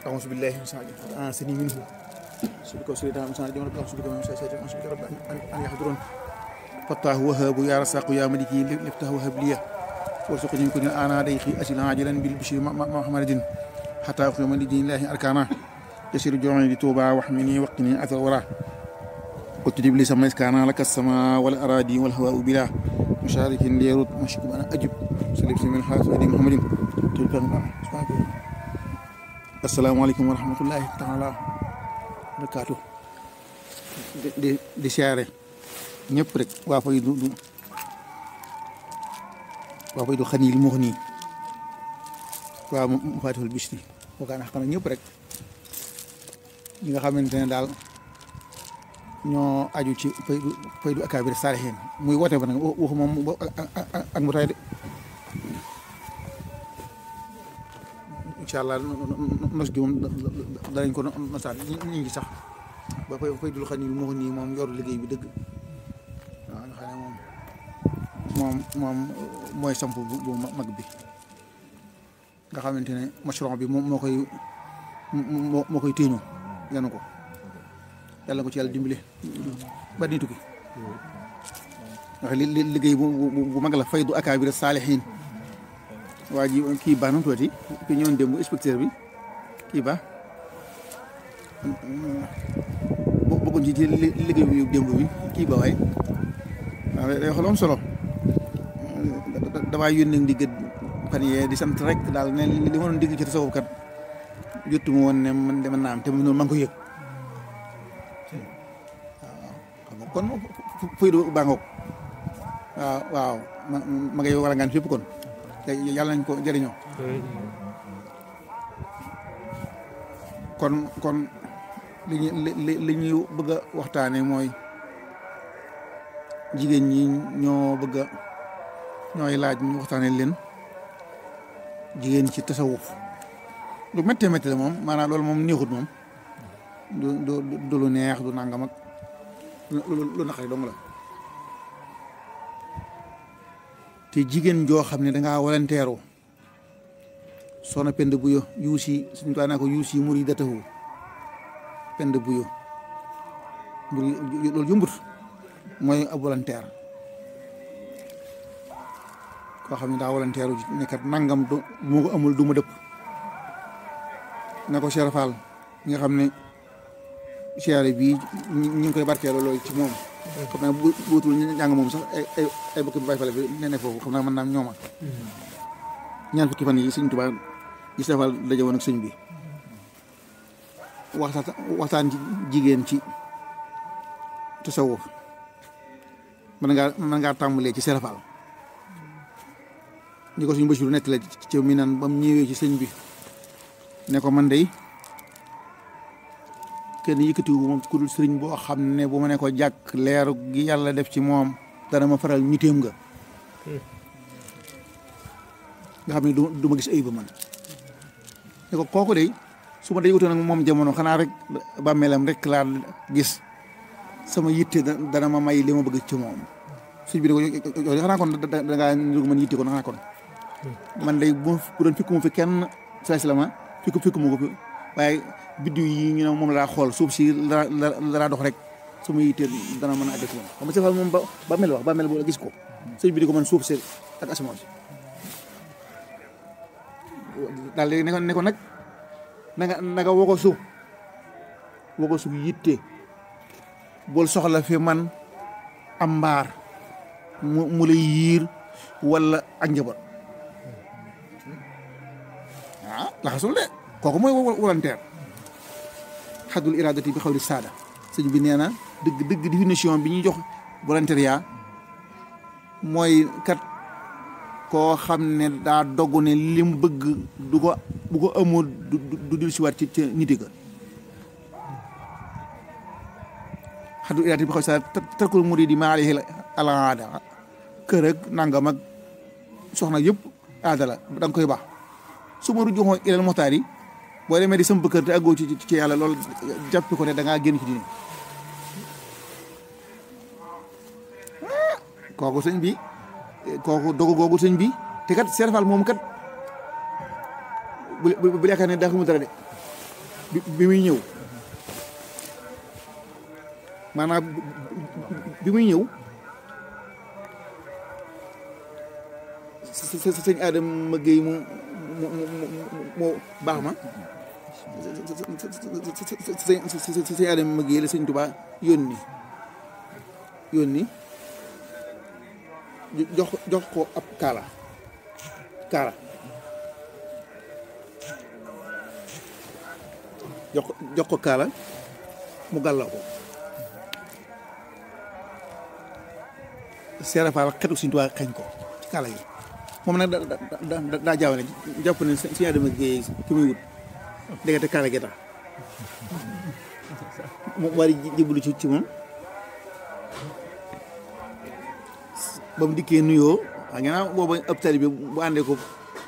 أعوذ بالله من شر آسني منه سبك وسيدنا من شر جمرك سبك من شر شيطان سبك رب أن أن يحضرون فتاه وهاب يا رزاق يا ملكي لفتاه وهب لي وارزقني كن أنا ديخي أسل عاجلا بالبشير محمد حتى أخرج من دين الله أركانا يسير جوعي لتوبة واحمني وقني أثر وراه وتجيب لي سما كان لك السماء والأراضي والهواء بلا مشارك ليرد مشكب أنا أجب سلف من حاس محمد asalaamaaleykum wa rahmatullahi taala barakaatu di di di siyaare ñëpp rek waa fay du du waa fay du xaniil moo nii waa mu faatihul bisri wakaana xam ñëpp rek ñi nga xamante ne daal ñoo aju ci fay du fay du akaabir saalihiin muy woote ba nag waxu moom ak mu tay de incha allah nos gi moom danañ ko nosaat ñu ngi sax ba fay fay dul xam ni moo nii moom yor liggéey bi dëgg waaw nga xam ne moom moom moom mooy samp bu bu mag bi nga xamante ne mashron bi moom moo koy moo moo koy téeñoo yanu ko yàlla ko ci yàlla dimbale ba ni tukki ndax li liggéey bu bu mag la faydu akaabir saalihiin waa ji kii baax na mu tuuti ki ñëwoon démb inspecteur bi kii baax bokkuñ ci ci liggéey bi démb bi kii ba waaye waaw day xool am solo damaa yónnee ndigg fan yee di sant rek daal ne li ma doon digg ci tasawuf kat jotu ma woon ne man de mën naa am te mu noonu maa ngi ko yëg waaw xam nga kon fuy du baa ngoog waaw waaw ma ma ngay war a ngaan fépp kon yàlla nañ ko jëriñoo kon kon li ñu li li ñuy bëgg a waxtaane mooy jigéen ñi ñoo bëgg a ñooy laaj ñu waxtaane leen jigéen ci tasawuf lu méttee métti la moom maanaam loolu moom neexut moom du du du lu neex du nangam ak lu naqari dong la te jigéen joo xam ne dangaa walanteeru soxna pend buyo yuusi suñu kaa naa ko yuusi muri datahu pend buyo muri loolu jumbut mooy ab walanteer koo xam ne daa walanteeru nekkat nangam du moo ko amul du ma dëpp na ko Cheikh Fall nga xam ne siyaare bii ñu ngi koy barkeeloo loolu ci moom xam naa bu buutul njàng moom sax ay ay ay bokki bay fale bi ne ne foofu xam naa mën naa ñooma ñaan fukki fan yi sëñ Tuubaa gis dafal daje woon ak sëñ bi waxtaan waxtaan ci jigéen ci tasawuf mën ngaa mën ngaa tàmbalee ci serafal ñi ko suñu Basiru nekk la ci mi naan ba mu ñëwee ci sëñ bi ne ko man dey kenn yëkkatiwu moom ku dul sëriñ boo xam ne bu ma ne ko jàkk leeru gi yàlla def ci moom dana ma faral ñitéem nga nga xam ne du ma gis ayib man ne ko kooku de su ma day wutoon ak moom jamono xanaa rek bàmmeelam rek laa gis sama yitte dana ma may li ma bëgg ci moom suñ bi ne ko yow xanaa kon da ngaa nirug man yitte kon xanaa kon man day bu doon fikku mu fi kenn saa si la ma fikku fikku mu ko fi waaye biddiw yi ñu ne moom laa xool suuf si la la dox rek su ma yittee dana mën a àgg ci moom xam nga sefal moom ba ba mel wax ba mel boo gis ko sëñ bi di ko mën suuf si ak asamaan si daal léegi ne ko ne ko nag na nga na nga woo ko suuf woo ko suuf yitte bool soxla fi man am mbaar mu mu lay yiir wala ak njaboot ah laxasul de kooku mooy volontaire xadul iradati bi xawli saada sëñ bi nee na dëgg dëgg définition bi ñuy jox volontariat mooy kat koo xam ne daa dogg ne lim bëgg du ko bu ko amul du du dil siwaat ci ci niti ga xadul iradati bi xawli saada tarkul muridi ma alayhi al aada kër ak nangam ak soxna yëpp aada la da nga koy baax su ma rujuxoo ilal moxtaar yi boo demee di samp kër te àggoo ci ci yàlla loolu jàppi ko ne da ngaa génn ci diine kooku sëñ bi kooku dogu googu sëñ bi te kat serfal moom kat bu bu bu yaakaar ne daa xamul dara de bi bi muy ñëw maanaam bi muy ñëw sa sa sëñ Adama Guèye mu mu mu mu baax ma sa sëñ Adama Guèye la sëñ Tuubaa yónni yónni jox jox ko ab kaala kaala jox jox ko kaala mu gàlloo ko seerafaal xetu Sëñ Tuubaa xeeñ ko ci kaala yi moom nag da da daa jaawale jàpp ne Sëñ Adama Guèye ki muy wut ndekete kaala gi tax mu war a jébbalu ci ci moom ba mu dikkee nuyoo xam nga booba ab tali bi bu àndee ko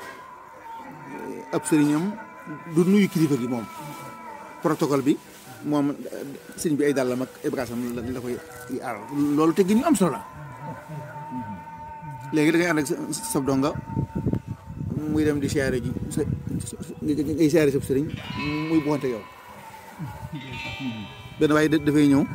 ab sëriñam du nuyu kilifa gi moom protocole bi moom sëriñ bi ay dàllam ak ay bagaasam la la koy aar loolu te gi ñu am solo la léegi da ngay ànd ak sa donga muy dem di siyaare ji sa ngay siyaare sa sëriñ muy buxante yow benn waaye dafay ñëw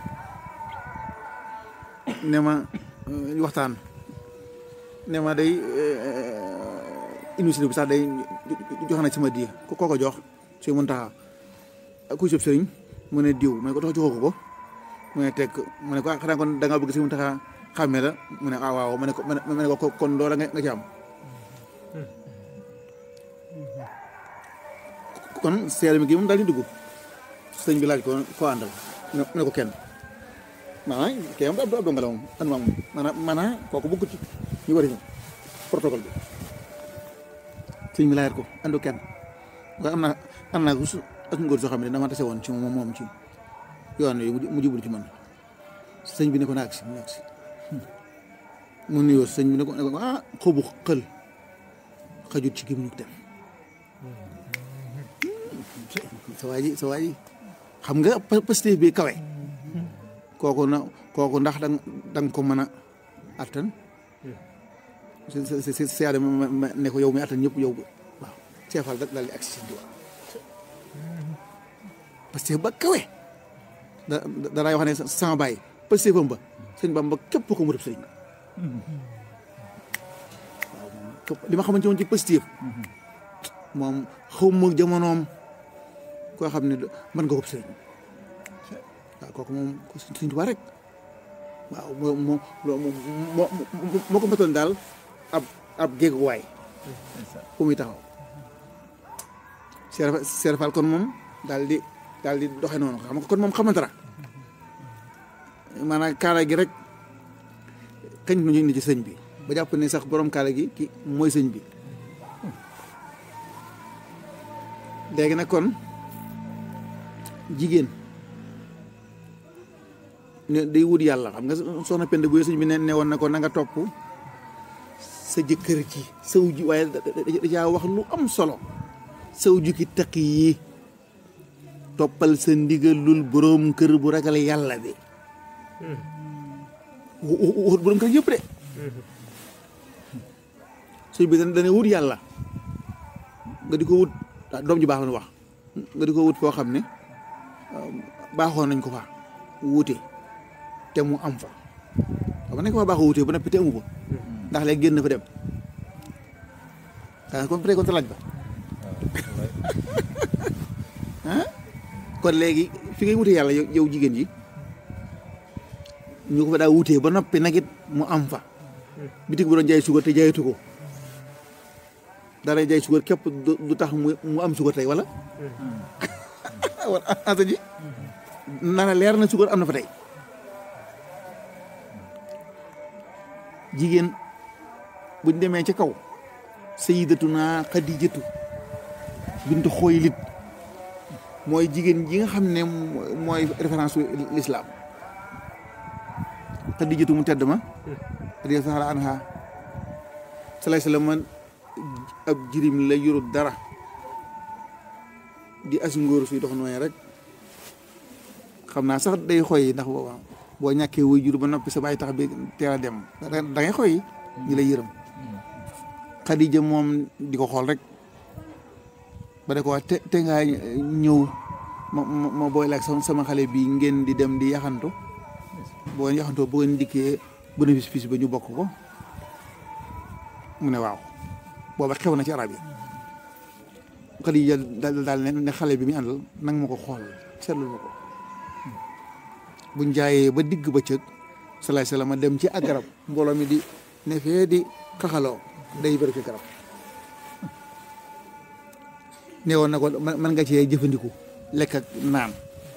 ne ma waxtaan ne ma day université bi sax day jox na ci ma di ko ko jox si mun taxa ku sëb sëriñ mu ne diw mu ne ko tax joxoo ko ko mu ne teg mu ne ko xanaa kon da nga bëgg si mun taxa xàmmee la mu ne ah waaw ma ne ko ma ne ko kon loola nga nga ci am kon seere mi gi moom daal di dugg sëñ bi laaj ko ko àndal mu ne ko kenn maanaam kii am ab donga la moom an ma moom maanaam maanaam kooku bëgg ci ñu war a ñëw protocole bi sëñ bi laajat ko andu kenn waaye am naa am naa su ak ngóor soo xam ne dama tase woon ci moom moom ci yoon yi mu jublu ci man sëñ bi ne ko naag si naag si mu nuyoo sëñ bi ne ko ne ko ah xobu xël xajut ci gim ñu dem sa waa ji sa waa ji xam nga positif bi kawe kooku na kooku ndax da nga ko mën a attan si si si ne ko yow mi attan ñëpp yow waaw ceefal daal di agsi sëñ Tuubaa parce que ba kawe da daraay wax ne sama baay parce que ba sëñ Bamba képp ko mu def sëñ waaw li ma xamante woon ci positif moom xaw ma jamonoom koo xam ne mën nga ko sëñ waaw kooku moom sëñ Tuubaa rek waaw moo moo moo moo ko matoon daal ab ab géeguwaay fu muy taxaw Cheikh Cheikh Fall kon moom daal di daal di doxe noonu xam nga kon moom xamante dara maanaam kaala gi rek kañ ñu ni ci sëñ bi ba jàpp ne sax borom kaala gi ki mooy sëñ bi léegi nag kon jigéen ne day wut yàlla xam nga soxna Penda bu sëñ bi ne ne woon na ko na nga topp sa jëkkër ci saw ji waaye da caa wax lu am solo saw jukki taq yi toppal sa ndigalul boroom kër bu ragal yàlla bi wut boroom kër yëpp de sëñ bi dana wut yàlla nga di ko wut doom ji baax na wax nga di ko wut foo xam ne baaxoon nañ ko fa wuute te mu am fa xam nga nañ ko fa baaxoo wuute ba noppi te amu ko ndax léegi génn fa dem xanaa kon peut kon laaj ba ah kon léegi fi ngay wutee yàlla yow jigéen ji ñu ko fa daa wutee ba noppi nag it mu am fa bitig bu doon jaay sugar te jaayatu ko dara jaay sugar képp du tax mu am sugar tey wala war asa ji nana leer na sugar am na fa tey jigéen buñ demee ca kaw sayyidatuna Xadijatu bintu Xuwaylid mooy jigéen ji nga xam ne mooy référence su l'islam Xadijatu mu tedd ma radiyallaahu anha salaay salaam man ab jirim la yorut dara di as ngóor suy dox nooy rek xam naa sax day xoy ndax booba boo ñàkkee wuy jur ba noppi sa baay tax bi teel a dem da ngay xoy ñi lay yërëm Xadija moom di ko xool rek ba de ko wax te te ngaa ñëw ma ma ma boole ak sama sama xale bi ngeen di dem di yaxantu boo ngeen yaxantoo boo ngeen dikkee bénéfice fii ba ñu bokk ko mu ne waaw booba xew na ci arab yi Xadija daal daal ne ne xale bi mu àndal nang ma ko xool seetlu ma ko buñ jaayee ba digg bëccëg salaay salaam dem ci ak garab mbooloo mi di ne fee di kaxaloo day bëri fi garab ne woon na ko man nga cee jëfandiku lekk ak naan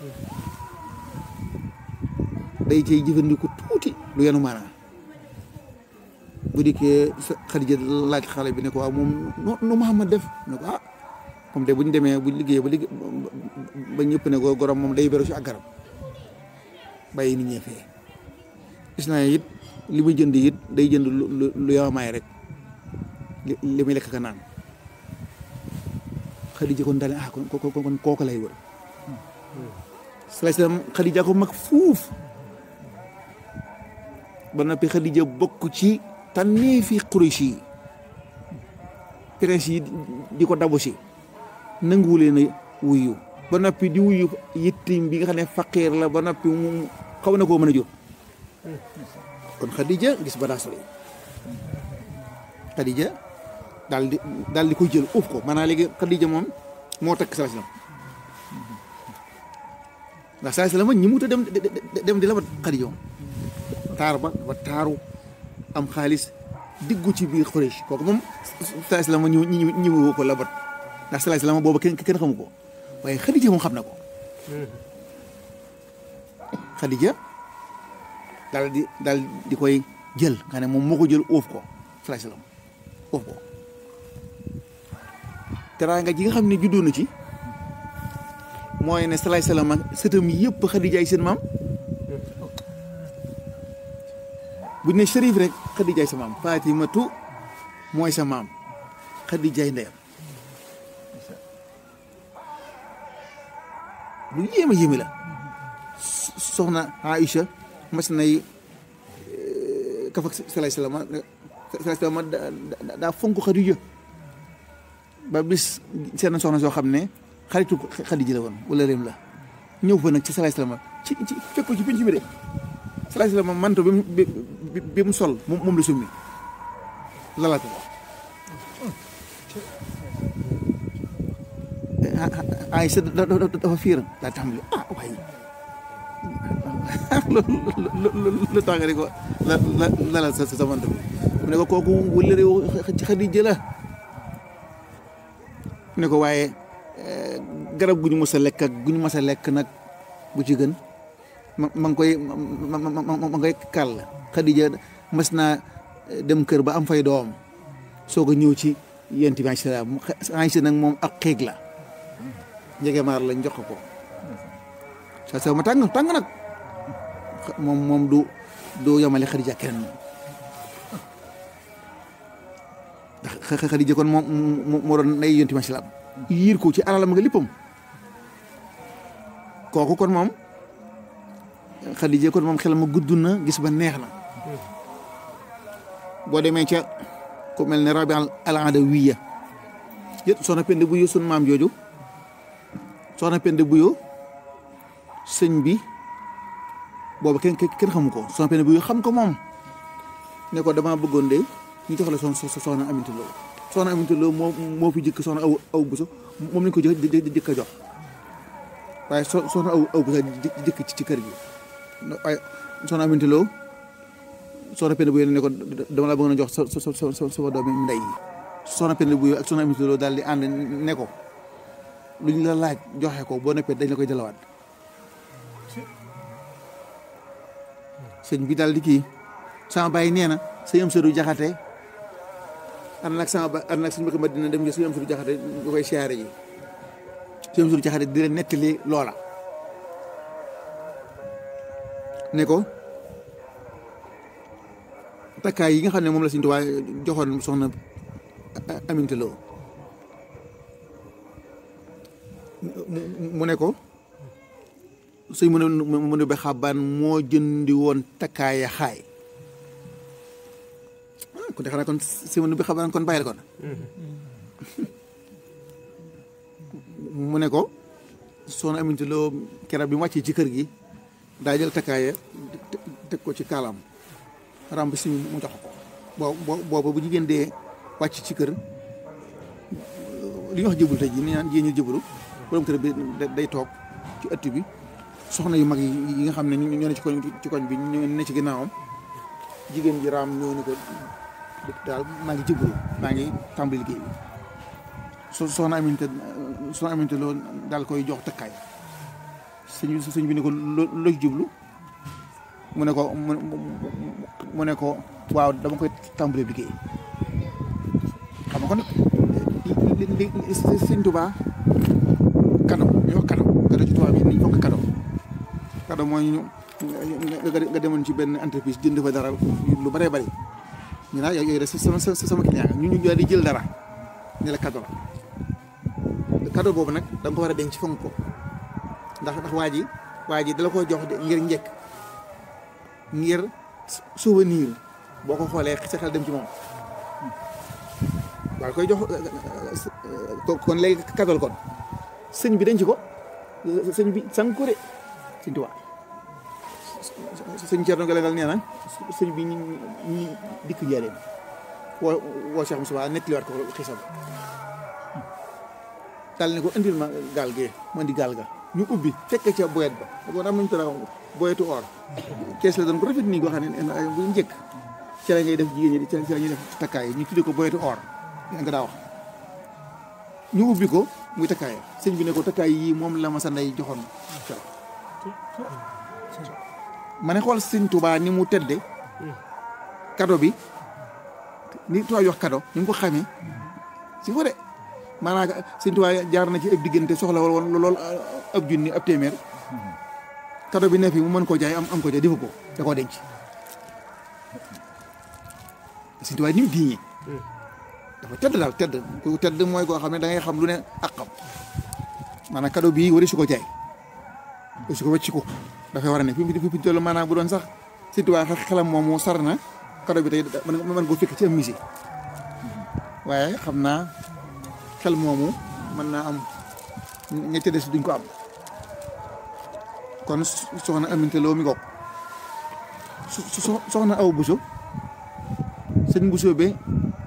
day cee jëfandiku tuuti lu yenu maanaa bu dikkee Xadija laaj xale bi ne ko waaw moom nu Muhammad def ne ko ah comme de bu ñu demee bu liggéey ba liggéey ba ñëpp ne ko gorom moom day beru si ak garab bàyyi nit ñee fee gis naa it li muy jënd it day jënd lu lu yawamaay rek li muy lekk ka naan Xadija kon daal ah kon kon kooku lay wër salaay salaam Xadija ko mag fuuf ba noppi Xadija bokk ci tànnee fi Quraysh yi prince yi di ko dabu si nanguwu leen a wuyu ba noppi di wuyu yittim bi nga xam ne faqiir la ba noppi mu xaw na koo mën a jur kon Xadija gis ba daa sori Xadija daal di daal di koy jël uuf ko maanaam léegi Xadija moom moo takk salaam ndax salaam ñi mu ta dem dem di la ba Xadija moom taar ba ba taaru am xaalis diggu ci biir Quraysh kooku moom salaam ñu ñu ñu ko labat ndax salaam boobu kenn kenn xamu ko waaye Xadija moom xam na ko Xadija daal di daal di koy jël nga ne moom moo ko jël uuf ko salaam uuf ko teraanga ji nga xam ne juddoo na ci mooy ne salaay salaam ak sëtam yëpp Xadija ay seen maam bu ñu ne Cherif rek Xadijaay sa maam Fatimatu mooy sa maam Xadijaay ndeyam lu yéeme yéeme la soxna Aïcha mas nay kaf ak salaay salaam salaay salaam daa fonk Xadija ba bis seen soxna soo xam ne xaritu Xadija la woon wala réem la ñëw fa nag ci salaay salaam ci ci fekk ko ci pinc bi de salaay salaam manto bi mu bi mu sol moom la summi lalal ko ay sa dafa fiir daa tàmbali ah waaye lu tax nga di ko la lalal sa sa manto bi mu ne ko kooku wala réew ci Xadija la mu ne ko waaye garab gu ñu mës a lekk ak gu ñu mës a lekk nag bu ci gën ma ma ngi koy ma ma ma ma koy kàll Xadija mas naa dem kër ba am fay doom soog a ñëw ci yent bi salaam Aysa nag moom ak xiig la njege maar lañ jox ko sa sa ma tàng tàng nag moom moom du du yamale Xadija keneen ndax Xadija kon moom moo doon nay yent bi salaam yiir ko ci alalam nga léppam kooku kon moom Xadija kon moom xel ma gudd na gis ba neex na boo demee ca ku mel ne rabi al adawiya yët soxna pende buyo sun maam jooju soxna pende buyo sëñ bi boobu kenn kenn xamu ko soxna pende buyo xam ko moom ne ko dama bëggoon de ñu jox la soxna soxna Aminta Lo soxna Aminta Lo moo moo fi jëkk soxna aw aw buso moom lañ ko jëkk jëkk a jox waaye so soxna aw aw buso jëkk ci kër gi waaye soxna Aminta Lo soxna Penda Buyo ne ko dama la bëgg a jox sa sa sa sama doomi ndey yi soxna Penda Buyo ak soxna Aminta Lo daal di ànd ne ko lu ñu la laaj joxe ko boo neppee dañ la koy dalawaat sëñ bi daal di kii sama bàyyi nee na sëñ am sëru jaxate ànd nag sama ba ànd nag suñu bëgg ma dina dem sëñ am sëru jaxate nga koy siyaare ji sëñ am sëru jaxate di leen nettali loola ne ko takkaay yi nga xam ne moom la Sëñ Tuubaa joxoon soxna Aminta Lo mu ne ko sëñ mu ne mu ne ba xabaan moo jëndi woon takkaaya xaay kon de xanaa kon sëñ mu ne ba xabaan kon bàyyi la kon mu ne ko soxna Aminta Lo keroog bi mu wàccee ci kër gi daa jël takkaaya teg ko ci kaalaam ramb si mu jox ko boo boobu bu jigéen dee wàcc ci kër li ñuy wax jëbul tey jii ni naan jigéen ñi jëbulu borom kër bi day toog ci ëtt bi soxna yu mag yi yi nga xam ne ñoo ne ci koñ ci koñ bi ñoo ne ci ginnaawam jigéen ji raam ñëw ni ko daal maa ngi jëbulu maa ngi tàmbali liggéey bi so soxna Aminta soxna Aminta Lo daal koy jox takkaay sëñ bi sëñ bi ne ko loo ci jublu mu ne ko mu ne ko waaw dama koy tàmbali liggéey xam nga kon li li li sëñ Tuubaa kado ñu wax kado kado ci tubaab yi niñ fonk kado kado mooy ñu nga demoon ci benn entreprise jënd fa dara lu bëree bëri ñu naa yooyu de sama sama client ñu ñu daal di jël dara ne la kado la kado boobu nag da nga ko war a denc fonk ko ndax ndax waa ji waa ji dala ko jox ngir njëkk ngir souvenir boo ko xoolee sa xel dem ci moom waaw koy jox kon léegi kadol kon sëñ bi denc ko sëñ bi sang ko de sëñ Tuubaa sëñ Thierno Galagal nee na sëñ bi ñi ñi dikk njaareem woo woo Cheikh Moussa nettaliwaat ko xisam daal ne ko indil ma gaal gee ma indi gaal ga ñu ubbi fekk ca boyet ba da ko am nañu tara boyetu or kees la doon ko rafet nii goo xam ne bu njëkk ci la ngay def jigéen ñi ci la ñuy def takkaay ñu tuddee ko boyetu or nga daa wax ñu ubbi ko muy takkaay sëñ bi ne ko takkaay yii moom la ma sa ndey joxoon ma ne xool sëñ Tuubaa ni mu tedde kado bi ni tubaab yi wax kado ni mu ko xamee si ko de maanaam sëñ Tuubaa jaar na ci ab diggante soxla woon lool ab junni ab téeméer kado bi ne fi mu mën koo jaay am am ko jaay defu ko da koo denc sëñ Tuubaa ni mu diiñee dafa tedd daal tedd ku tedd mooy koo xam ne da ngay xam lu ne ak xam maanaam kado bii wari su ko jaay wari su ko wàcc ko dafay war a ne fi mu fi toll maanaam bu doon sax sëñ Tuubaa xelam moom mu sar na kado bi tey mën koo fekk ci am musée waaye xam naa xel moomu mën naa am ñetti des duñ ko am kon soxna Aminta Lo mi goog soxna aw Buso sëñ Buso be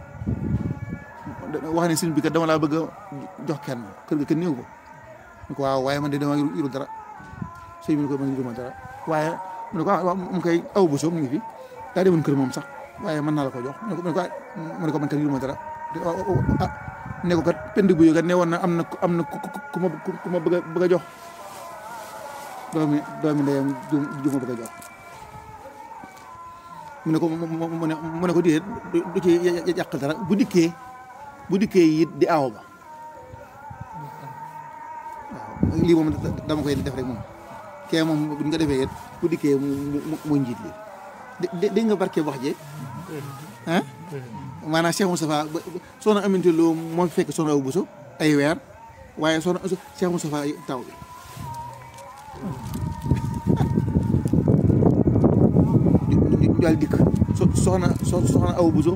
wax ne sëñ bi kat dama laa bëgg a jox kenn kër ga kenn néew ko ñu ko waaw waaye man de dama yuru dara sëñ bi ne ko man yuruma dara waaye mu ne ko waaw mu koy aw Buso mu ngi fi daa demoon kër moom sax waaye mën naa la ko jox mu ne ko mu ne ko man kat yuruma dara ah ne ko kat pend bu kat ne woon na am na am na ku ma ku ma bëgg a bëgg a jox doomi doomi ndeyam ju ju ma bëgg a jox mu ne ko mu ne mu ne ko déedéet du ci yàq dara bu dikkee bu dikkee it di aaw ba waaw lii moom dama koy def rek moom kee moom buñ ko defee it bu dikkee mu mu njiit li dégg nga barke wax je ah maanaam Cheikh Moustapha soxna Aminta Lo moo fi fekk soxna Awa Bousso ay weer waaye soxna Cheikh Moustapha taw bi ñu daal dikk soxna soxna Awa Bousso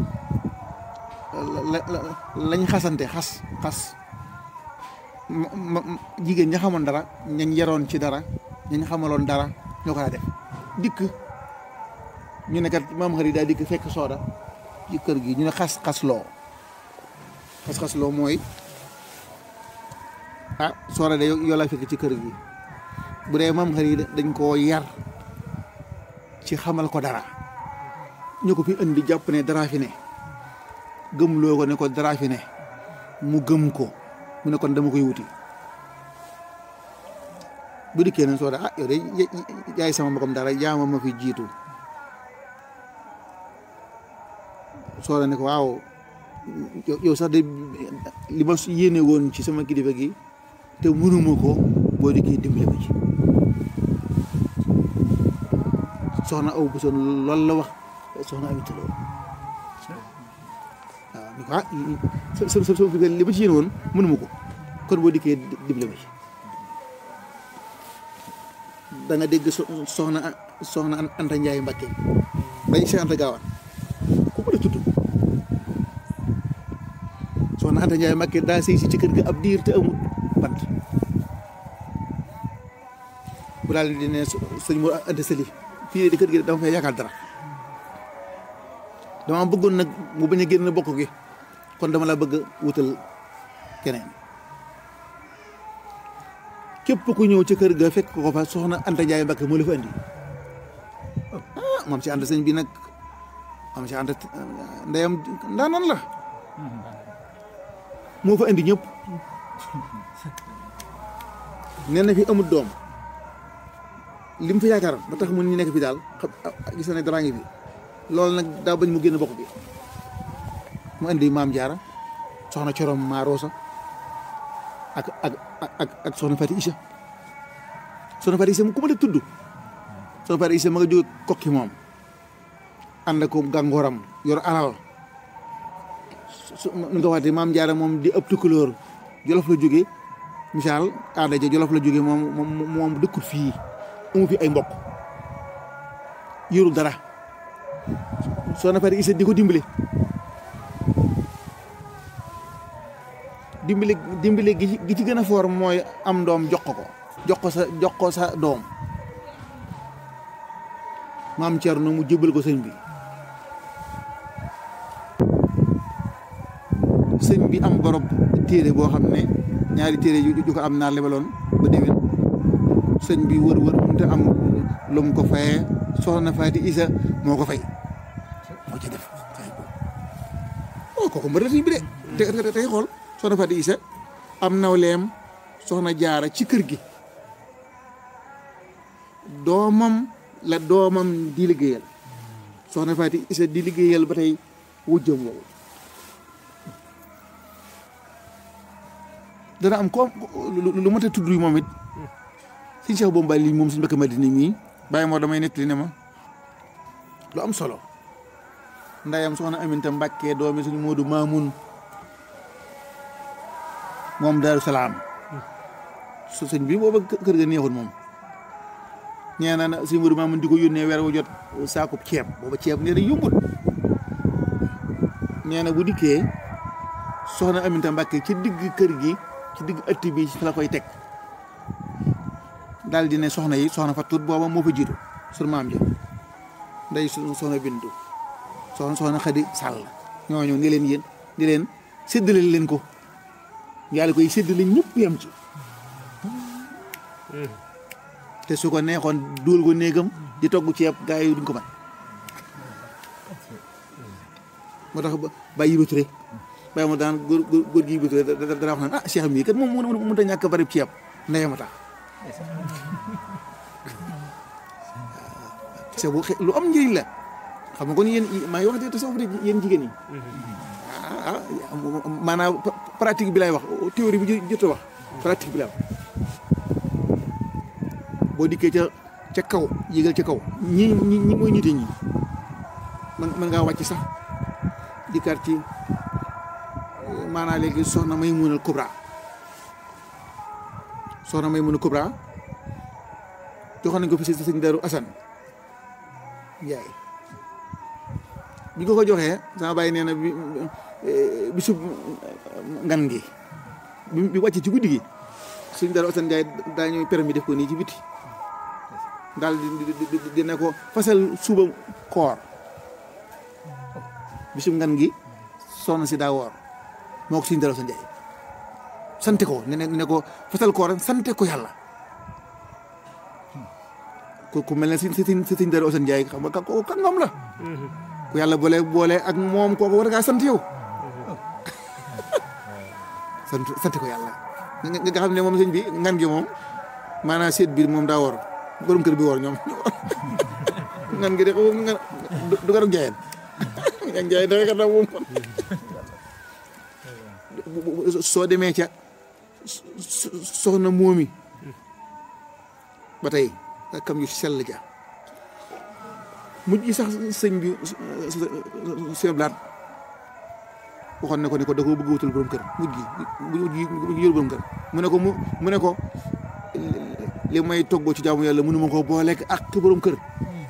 la lañ xasante xas xas jigéen ña xamoon dara ñañ yaroon ci dara ñañ xamaloon dara ñoo ko daa def dikk ñu ne kat maam xarit daal dikk fekk sooda ci kër gi ñu ne xas xas loo xas xas loo mooy ah sooda de yoo laa fekk ci kër gi bu dee maam xarit dañ koo yar ci xamal ko dara ñu ko fi indi jàpp ne dara fi ne gëm loo ko ne ko dara fi ne mu gëm ko mu ne kon dama koy wuti bu dikkee ne sooda ah yow de yaay sama mbokam dara jaama ma fi jiitu sooda ne ko waaw yow sax de li ma yéene woon ci sama kilifa gi te mënuma ko boo dikkee dimbali ma ci soxna aw bu son loolu la wax soxna Aminta Lo waaw ni ko ah sa sa sa li ma ci yéene woon mënuma ko kon boo dikkee dimbali ma ci da nga dégg soxna soxna Anta Ndiaye Mbakke bañ Cheikh Anta Gaawaan ku ko la tudd soxna Anta Ndiaye Mbakke daa sëy si ci kër gi ab diir te amul bant bu daal di ne sëñ mu ante sëli fii di kër gi dama fay yaakaar dara dama bëggoon nag mu bañ a génn bokk gi kon dama la bëgg wutal keneen képp ku ñëw ci kër ga fekk ko fa soxna Anta Ndiaye Mbacke moo la fa andi ah moom si ànd sëñ bi nag moom si ànd ndeyam ndaanan la moo fa andi ñëpp nee na fi amul doom li mu fi yaakaar ba tax mun ñu nekk fi daal xam gis na ne daraa ngi fi loolu nag daa bañ mu génn bokk bi mu andi maam jaara soxna corom Marosa ak ak ak ak soxna Fati Isa soxna Fati Isa mu ku ma def tudd soxna Fati Isa ma nga jóge kokki moom ànd ko gàngooram yor alal su nu nga waxte maam jaara moom di ëpp tukulóor jolof la jóge misaal aada ja jolof la jóge moom moom moom dëkkul fii amu fi ay mbokk yorul dara soxna Fati Isa di ko dimbale dimbale dimbale gi gi ci gën a foor mooy am doom jox ko ko jox ko sa jox ko sa doom maam Thierno mu jëbal ko sëñ bi sëñ bi am borob téere boo xam ne ñaari téere yu ko am naa lebaloon ba déwén sëñ bi wër wër mënut a am lu mu ko fayee soxna Faati Isa moo ko fay moo ci def fay ko oh kooku mbër la sëñ bi de te tey xool soxna Faati Isa am nawleem soxna jaara ci kër gi doomam la doomam di liggéeyal soxna Faati Isa di liggéeyal ba tey wujjam woowu dana am ko lu mat a tudd moom it suñ Cheikh Bomba lii moom suñ mbëkk Madina mii bàyyi moo damay nettali ne ma lu am solo ndayam soxna Aminta Mbàkke doomi suñu Moodu Maamun moom Daaru Salaam su sëñ bi booba kër ga neexul moom ñee na na suñu Moodu Maamun di ko yónnee weer wu jot saakub ceeb booba ceeb nee na yombut nee na bu dikkee soxna Aminta Mbàkke ci digg kër gi ci digg ëtt bi fi la koy teg daal di ne soxna yi soxna fa tuut booba moo fa jiitu sur maam ja nday soxna bindu soxna soxna xadi sàll ñooñu ni leen yéen di leen séddale leen ko yàlla koy séddale ñëpp yam ci te su ko neexoon dugal ko néegam di togg ceeb gaa yi duñ ko man moo tax bàyyi ba ture bàyyi ma daan góor góor gi ba ture dara wax naan ah cheikh mii kat moom mënut a ñàkk bari ceeb ndeyama tax te bu lu am njëriñ la xam nga kon yéen maa ngi wax de tasawuf de yéen jigéen ñi ah maanaam pratique bi lay wax théorie bi jot a wax pratique bi lay wax boo dikkee ca ca kaw yégal ca kaw ñi ñi ñi mooy nite ñi man mën ngaa wàcc sax dikkaat ci maanaam léegi soxna may munal Kubra soxna may munal Kubra joxoon nañ ko fi si sëñ Daru Asan Njaay bi ko ko joxee sama bàyyi nee na bi bisu ngan gi bi wàcce ci guddi gi sëñ Daru Asan Njaay daa ñëw permis def ko nii ci biti daal di dina ko fasal suba koor bisu ngan gi soxna si daa woor moo ko sëñ Daru Asan Njaay sante ko ne ne ko fasal koor sante ko yàlla ku ku mel ne si si si sëñ Daru Asan Njaay xam nga kooku kàngam la ku yàlla boole boole ak moom kooku war ngaa sant yow sant sant ko yàlla nga nga xam ne moom sëñ bi ngan gi moom maanaam seet biir moom daa woor borom kër bi woor ñoom ngan gi de ko nga du garab jaayeen ngan jaay dafay kat moom soo demee ca soxna moomi ba tey kam yu sell ja mujj gi sax sëñ bi seen blaat waxoon ne ko ne ko da ko bëgg wutal borom kër mujj gi mujj gi mujj yor borom kër mu ne ko mu mu ne ko li may toggoo ci jaamu yàlla mënu ma ko booleeg ak borom kër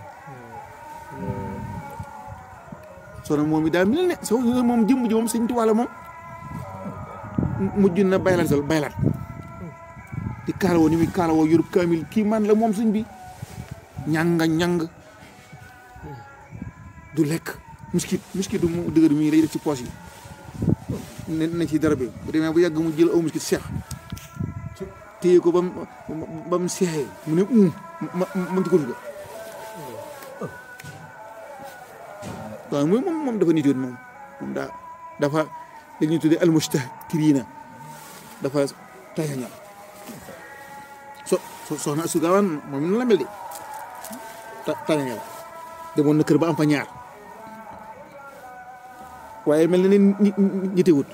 soxna moom yi daal mel ne so moom jëmm ji moom sëñ Tuubaa la moom mujj na baylaat sol baylaat dikk kaalawoo ni muy kaalawoo yorub kaamil kii man la moom sëñ bi ñanga ñang du lekk miskit miskit du mu dëgër mii lay def ci poos yi ne na ci dara bi bu demee bu yàgg mu jël aw miskit seex téye ko ba mu ba mu seexee mu ne um ma ma ci ko ga waaw mooy moom moom dafa nitoon moom moom daa dafa li ñuy tuddee almustakirina dafa tayañal so so soxna su gaawaan moom nu la mel de ta tayañal demoon na kër ba am fa ñaar waaye mel na ni ñi ñitewut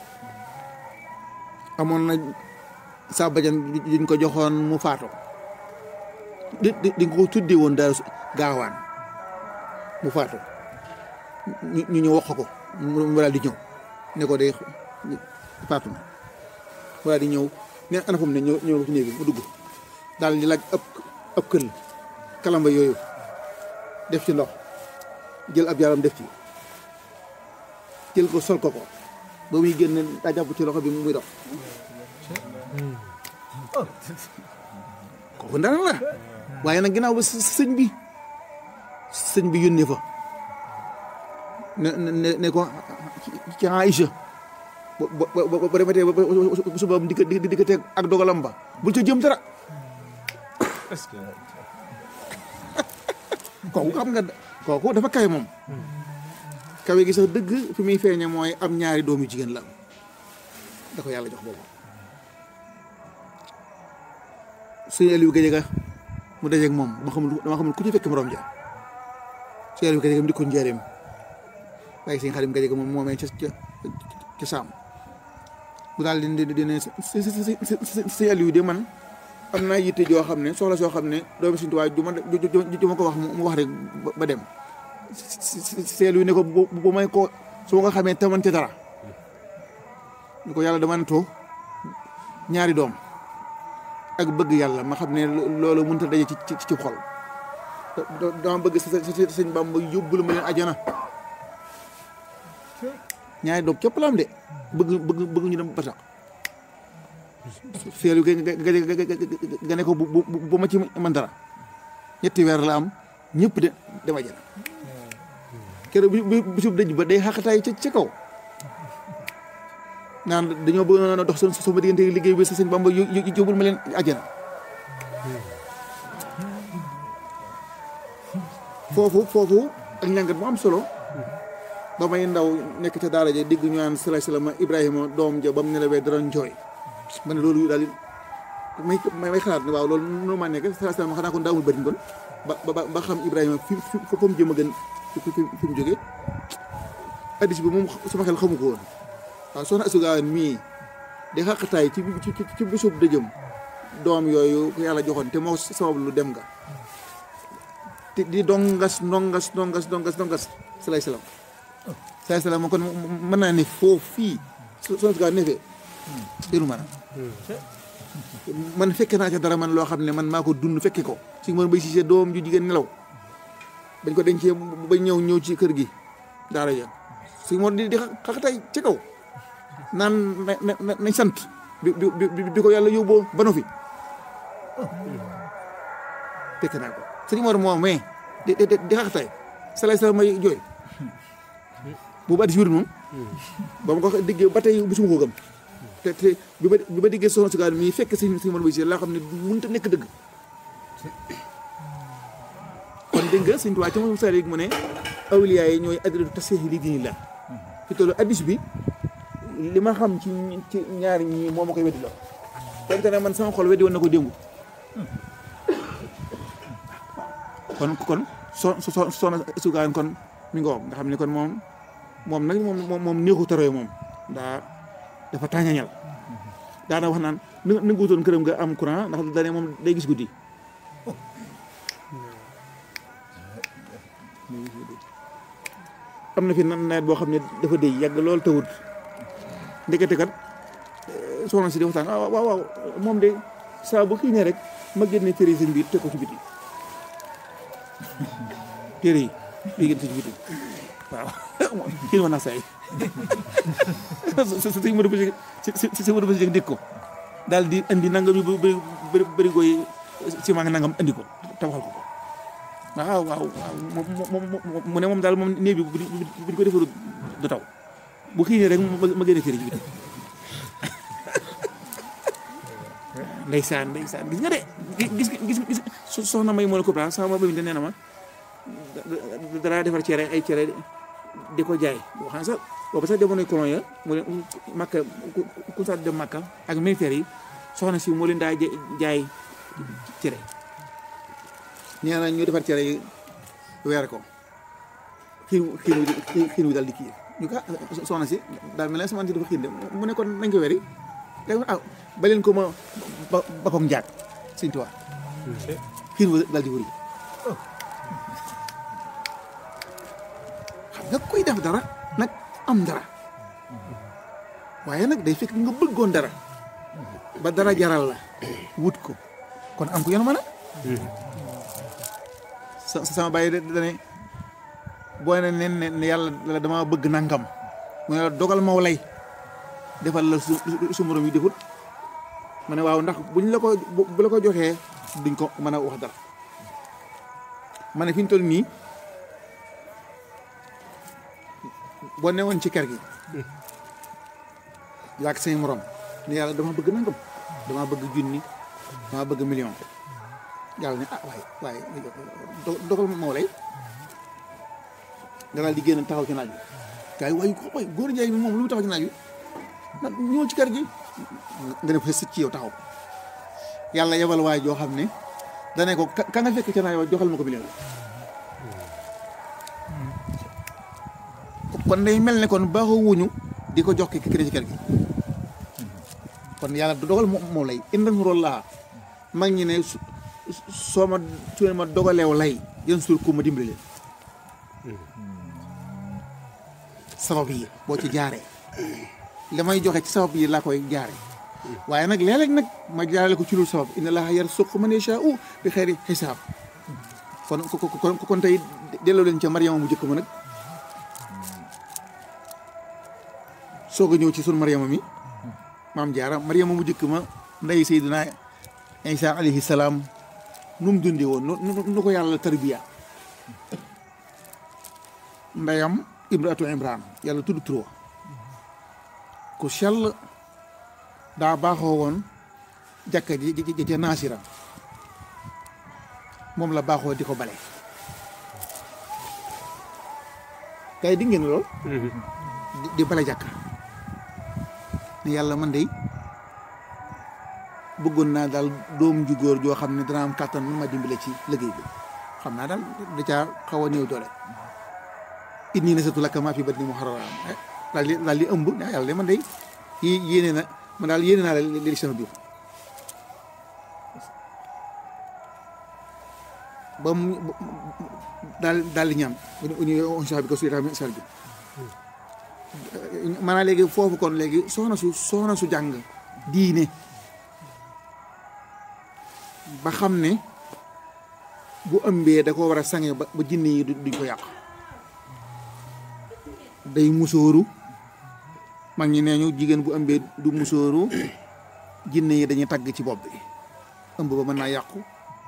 amoon na sa bajan diñ ko joxoon mu faatoo di di di ko tuddee woon daal gaawaan mu faatoo ñu ñu ñëw wax ko mu daal di ñëw ne ko day faatu na mu daal di ñëw ne ana fu mu ne ñëw ñëw ci néeg bi mu dugg daal di laaj ëpp ëpp kël kalamba yooyu def ci ndox jël ab yaram def ci jël ko sol ko ko ba muy génn daa jàpp ci loxo bi muy dox kooku ndana la waaye nag ginnaaw ba sëñ bi sëñ bi yónnee fa ne ne ne ko ci Aïcha ba ba ba ba demetee ba suba di di di teg ak dogalam ba bul ca jëm dara est-ce que kooku xam nga kooku dafa kawe moom kawe gi sax dëgg fi muy feeñe mooy am ñaari doomu jigéen la da ko yàlla jox boobu sëñ Aliou Gadiaga mu dajeeg moom dama xamul dama xamul ku ci fekk morom ja sëñ Aliou Gadiaga mu dikkoon njaareem waaye sëñ Xadim Gadiaga moom moomee ca ca ca saam bu daal di di ne sëñ Aliou de man am naa yitte joo xam ne soxla soo xam ne doomi Sëñ Tuubaa ju ma ju ma ko wax mu wax rek ba dem sëñ Aliou ne ko bu may ko su ma ko xamee taman ca dara ni ko yàlla dama natoo ñaari doom ak bëgg yàlla ma xam ne loolu mënut a daje ci ci ci xol dama bëgg sa sëñ Bamba yóbbul ma leen ajana ñaari doom képp la am de bëgg bëgg bëgg ñu dem ba tax seelu ga ga ne ko bu bu ma ci man dara ñetti weer la am ñëpp de dem ajana keroog bi bisub dëj ba day xaqataay ca ca kaw naan dañoo bëgg na dox sa sama diggante liggéey bi sa sëñ Bamba yóbbul ma leen ajana foofu foofu ak njàngat bu am solo ba may ndaw nekk ca daara ja digg ñu naan salaay salaam Ibrahima doom ja ba mu nelawee dara njooy ma ne loolu daal may may xalaat ne waaw loolu noonu maa nekk salaay salaam xanaa kon daa amul bëriñ kon ba ba ba xam Ibrahima fi fi fa mu jëm a gën fi fi mu jógee addis bi moom sama xel xamu ko woon waaw soxna Astou Gawane mii di xaqataay ci ci ci bisub dëjëm doom yooyu ko yàlla joxoon te moo sabab lu dem nga te di dongas ndongas ndongas ndongas ndongas salaay salaam salaay salaam kon mën naa ne foofu fii soxna Astou Gawane ne fee déru maanaam man fekke naa ca dara man loo xam ne man maa ko dund fekke ko si mën bay si doom ju jigéen nelaw dañ ko dencee ba ñëw ñëw ci kër gi daara ja si moo di di xaqataay ci kaw naan na nañ sant bi bi bi ko yàlla yóbboo ba no fi fekk naa ko sëñ Mor moom mais di di di xaqataay salaay salaam may jooy boobu addis wér moom ba ma ko diggee ba tey bisuma ko gëm te te bi ma bi ma diggee soxna Astou Gawane mii fekk sëñ sëñ Mor bay si laa xam ne mënut a nekk dëgg kon dégg nga sëñ Tuubaa ci moom sari mu ne awliyaa yi ñooy adratu tasxiix li diinillah fi tollu addis bi li ma xam ci ci ñaari ñi moo ma koy weddi la donte ne man sama xol weddi woon na ko démb kon kon so so soxna Astou Gawane kon mi nga nga xam ne kon moom moom nag moom moom néexu taroy moom daa dafa tàññañal daana wax naan na nga wutoon këram nga am courant ndax dane moom day gis guddi am na fi nawet boo xam ne dafa déy yàgg loolu tawut ndekete kat soxna si di waxtaan waaw waaw waaw moom de saa bu kii ne rek ma génne téere sëñ bi teg ko ci biti téere yi di génn ci biti waaw kii ma naa say sëñ Modou Bousso si si Modou Bousso dégg ko daal di indi nangam yu bëri bëri bëri goy ciment nga nangam indi ko tabaxal ko ko waaw waaw waaw mu ne moom daal moom néeg bi bu bu ko defaru du taw bu xiinee rek ma génne kër ji bi ndeysaan ndeysaan gis nga de gis gis gis soxna may moo ne Kubra sama ba bi nee na ma dara defar cere ay cere di ko jaay boo xam ne sax boobu sax demoon nañu colon ya mu ne makka ku sax dem makka ak militaire yi soxna si moo leen daa jaay cere nee na ñu defar cere yi weer ko xiin xiin wi xiin wi daal di kii ñu ko soxna si daal mel ne sama dafa xiin de mu ne kon nañ ko weri léegi ah ba leen ko ma ba ba ko njaag sëñ Tuubaa xiin wi daal di wëri xam nga koy def dara nag am dara waaye nag day fekk nga bëggoon dara ba dara jaral la wut ko kon am ko yoon mën a sa sama bàyyi de dane boo ne nen ne yàlla la dama bëgg nangam mu ne la dogal maw lay defal la su su morom yi defut ma ne waaw ndax buñ la ko bu la ko joxee duñ ko mën a wax dara ma ne fi ñu toll nii boo newoon ci kër gi yaag say morom ne yàlla dama bëgg nangam dama bëgg junni dama bëgg million yàlla ne ah waaye waaye dogal moo lay nga daal di génn taxaw ci naaj bi gars yi waaye waaye góor njaay mi moom lu mu taxaw ci naaj bi nag ñëw ci kër gi nga def sëcc ci yow taxaw yàlla yebal waaye joo xam ne dane ko ka nga fekk ca naaj wa joxal ma ko million kon day mel ne kon baaxoo wuñu di ko jox ki ki ci kër gi kon yàlla du dogal moom lay indan rol laa mag ñi ne soo ma su ma dogaleew lay yéen suul ku ma dimbali leen sabab yi boo ci jaaree li may joxe ci sabab yi laa koy jaare waaye nag léeg-léeg nag ma jaarale ko ci lu sabab inna laaha yarzuqu man yashaa'u bi xayri xisaab kon kon kon tey delloo leen ca Mariama mu jëkk ma nag soog a ñëw ci sunu Mariama mi maam jaara Mariama mu jëkk ma ndey Seydina Isa alayhi salaam nu mu dundee woon nu ko yàlla tarbiya ndeyam imraatu imran yàlla tudd turo ku sell daa baaxoo woon jàkka ji ji ca naasira moom la baaxoo di ko bale kay di ngeen lool di bale jàkka ne yàlla man de bëggoon naa daal doom ju góor joo xam ne dana am kàttan ma dimbale ci liggéey bi xam naa daal da caa xaw a néew doole inni nasatu laka maa fi batni muharraram daal di daal di ëmb ne yàlla de man de yéene na man daal yéene naa la li sama biir ba mu daal daal di ñaan uni onsa bi ko suy tamit sal bi maanaam léegi foofu kon léegi soxna su soxna su jàng diine ba xam ne bu ëmbee da ko war a sange ba ba jinne yi duñ ko yàq day musóoru mag ñi nee ñu jigéen bu ëmbee du musóoru jinne yi dañuy tagg ci bopp bi ëmb ba mën naa yàqu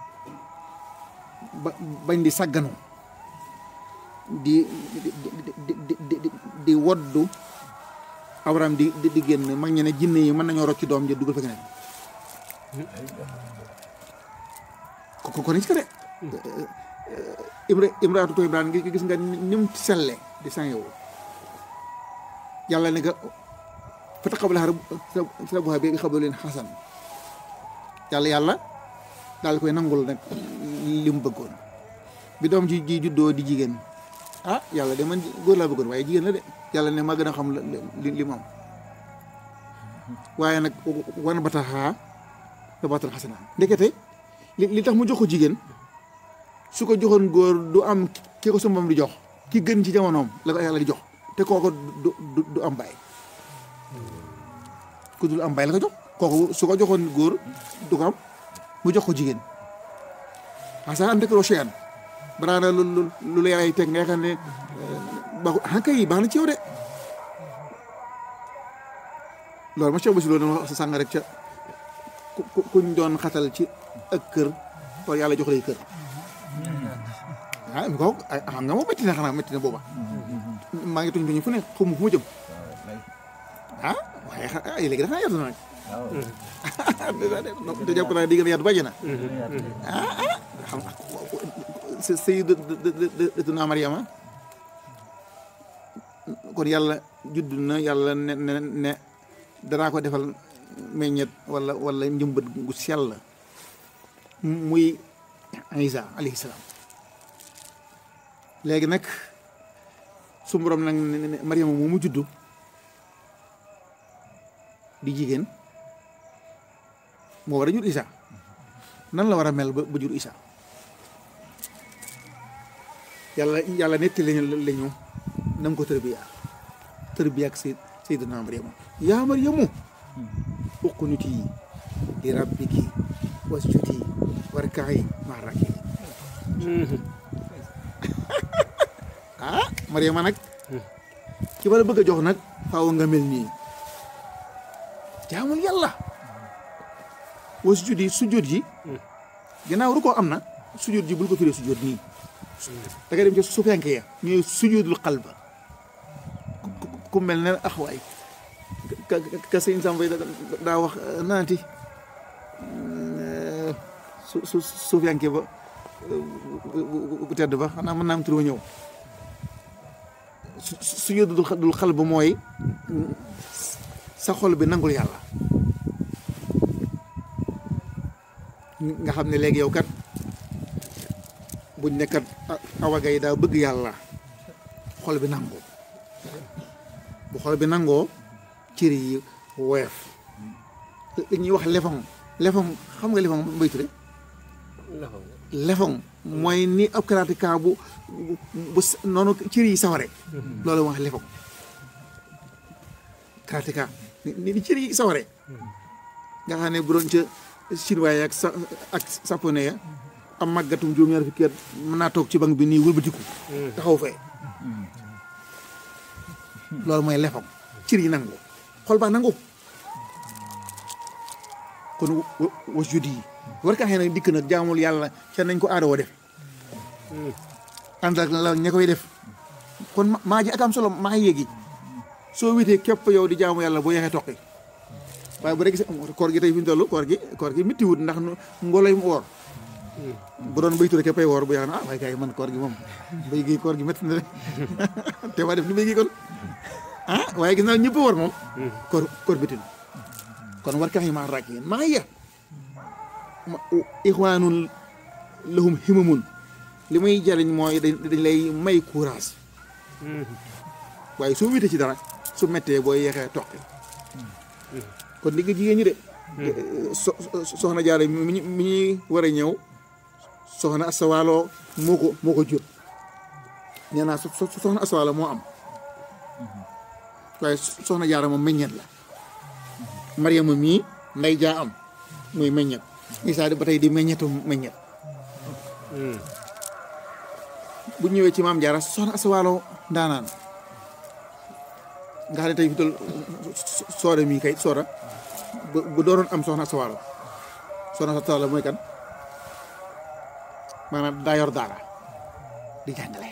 ba bañ di sagganu di di di di di woddu awram di di génn mag ñi ne jinne yi mën nañoo rocc doom ja dugal fa keneen ko ko ni ci ko de imra imraatu to ibrahim gi gis nga ni mu selle di sangewu yàlla ne nga fa taqabbalahaa rabbuhaa bi qabuulin hasan yàlla yàlla daal koy nangul nag li mu bëggoon bi doom ji ji juddoo di jigéen ah yàlla de man góor laa bëggoon waaye jigéen la de yàlla ne ma gën a xam li li moom waaye nag wan bataxaa ba batal xasana ndekete li li tax mu jox ko jigéen su ko joxoon góor du am ki ko sumbam di jox ki gën ci jamonoom la ko yàlla di jox te kooku du du du am baay ku dul am baay la ko jox kooku su ko joxoon góor du ko am mu jox ko jigéen asa an dekroo chean baraana lu lu lu la yàlla teg nga xam ne baaxul ah kay baax na ci yow de loolu ma Cheikh Bassirou doon wax sa sàng rek ca ku ku kuñ doon xatal ci ak kër pour yàlla jox lay kër ah mi ko xam nga moom métti na xanaa métti na booba maa ngi tuñ tuñu fu ne xamu fu ma jëm ah waaye xa ay léegi dafa yaatu na nag te jàpp naa di gën a yaatu bàjj na ah ah xam nga sayyidatuna Mariama kon yàlla judd na yàlla ne ne ne danaa ko defal meññet wala wala njëmbat gu sell muy Isa alayhi salaam léegi nag su borom nag ne Mariama moomu juddu di jigéen moo war a jur Isa nan la war a mel ba ba jur Isa yàlla yàlla netti lañu lañu na nga ko tërbiya tërbiya ak say sayyidina Mariama yaa Mariamu uqnuti li rabbiki wasjudi warka'i ma'a raaki'iin ah Mariama nag ki ma la bëgg a jox nag faaw nga mel nii jaamul yàlla wasjudi sujjóot yi ginnaaw ru koo am na sujjóot ji bul ko firee sujjóot nii da nga dem ci su fenk ya ñooy sujjóotul qalba ku mel ne axwaay ka ka sëñ Samba daa wax naanti su su su fenke ba bu tedd ba xanaa mën naa am tur ba ñëw su sujjóotul qalba mooy sa xol bi nangul yàlla nga xam ne léegi yow kat buñ nekkat awaga yi daa bëgg yàlla xol bi nangoo bu xol bi nangoo cër yi woyof li ñuy wax lefon lefon xam nga lefon mbay ture lefon mooy ni ab karateka bu bu noonu cër yi saware loolu wax lefon karateka ni ni cër yi saware nga xam ne bu doon ca chinois ak sa ak japonais ya am màggatum juróom-ñaar fukki at mën naa toog ci bank bi nii wëlbatiku taxaw fee loolu mooy lefam cër yi nangu xol baa nangu kon was judi yi war kaa xëy nag dikk nag jaamul yàlla ca nañ ko aadawoo def ànd ak la ña koy def kon maa ji ak am solo maa yéegi soo witee képp yow di jaamu yàlla boo yeexee toqi waaye bu rek koor gi tey fi ñu toll koor gi koor gi métti wut ndax ngoloy mu woor bu doon béytu rek pay woor bu yaakaar ah waaye gars yi man koor gi moom béy gi koor gi métti na de te waa def ni béy gi kon ah waaye gis naa ñëpp woor moom koor koor métti na kon war kax yi maa raak yéen maa ya ixwaanun lahum himamun li muy jariñ mooy dañ dañ lay may courage waaye soo wite ci dara su méttee boo yeexee toqi kon digg jigéen ñi de so soxna jaare mi ñu mi ñuy war a ñëw soxna asawaaloo moo ko moo ko jur nee naa soxna asawaalo moo am waaye soxna jaara moom meññet la mariama mii nday jaa am muy meññet isaa ba tey di meññetu meññet bu ñëwee ci maam jaara soxna asawaalo ndaanaan nga xam ne tey fi tol sooda mii kay sooda bu doonoon am soxna asawaalo soxna asawaalo mooy kan maanaam daa yor daara di jàngale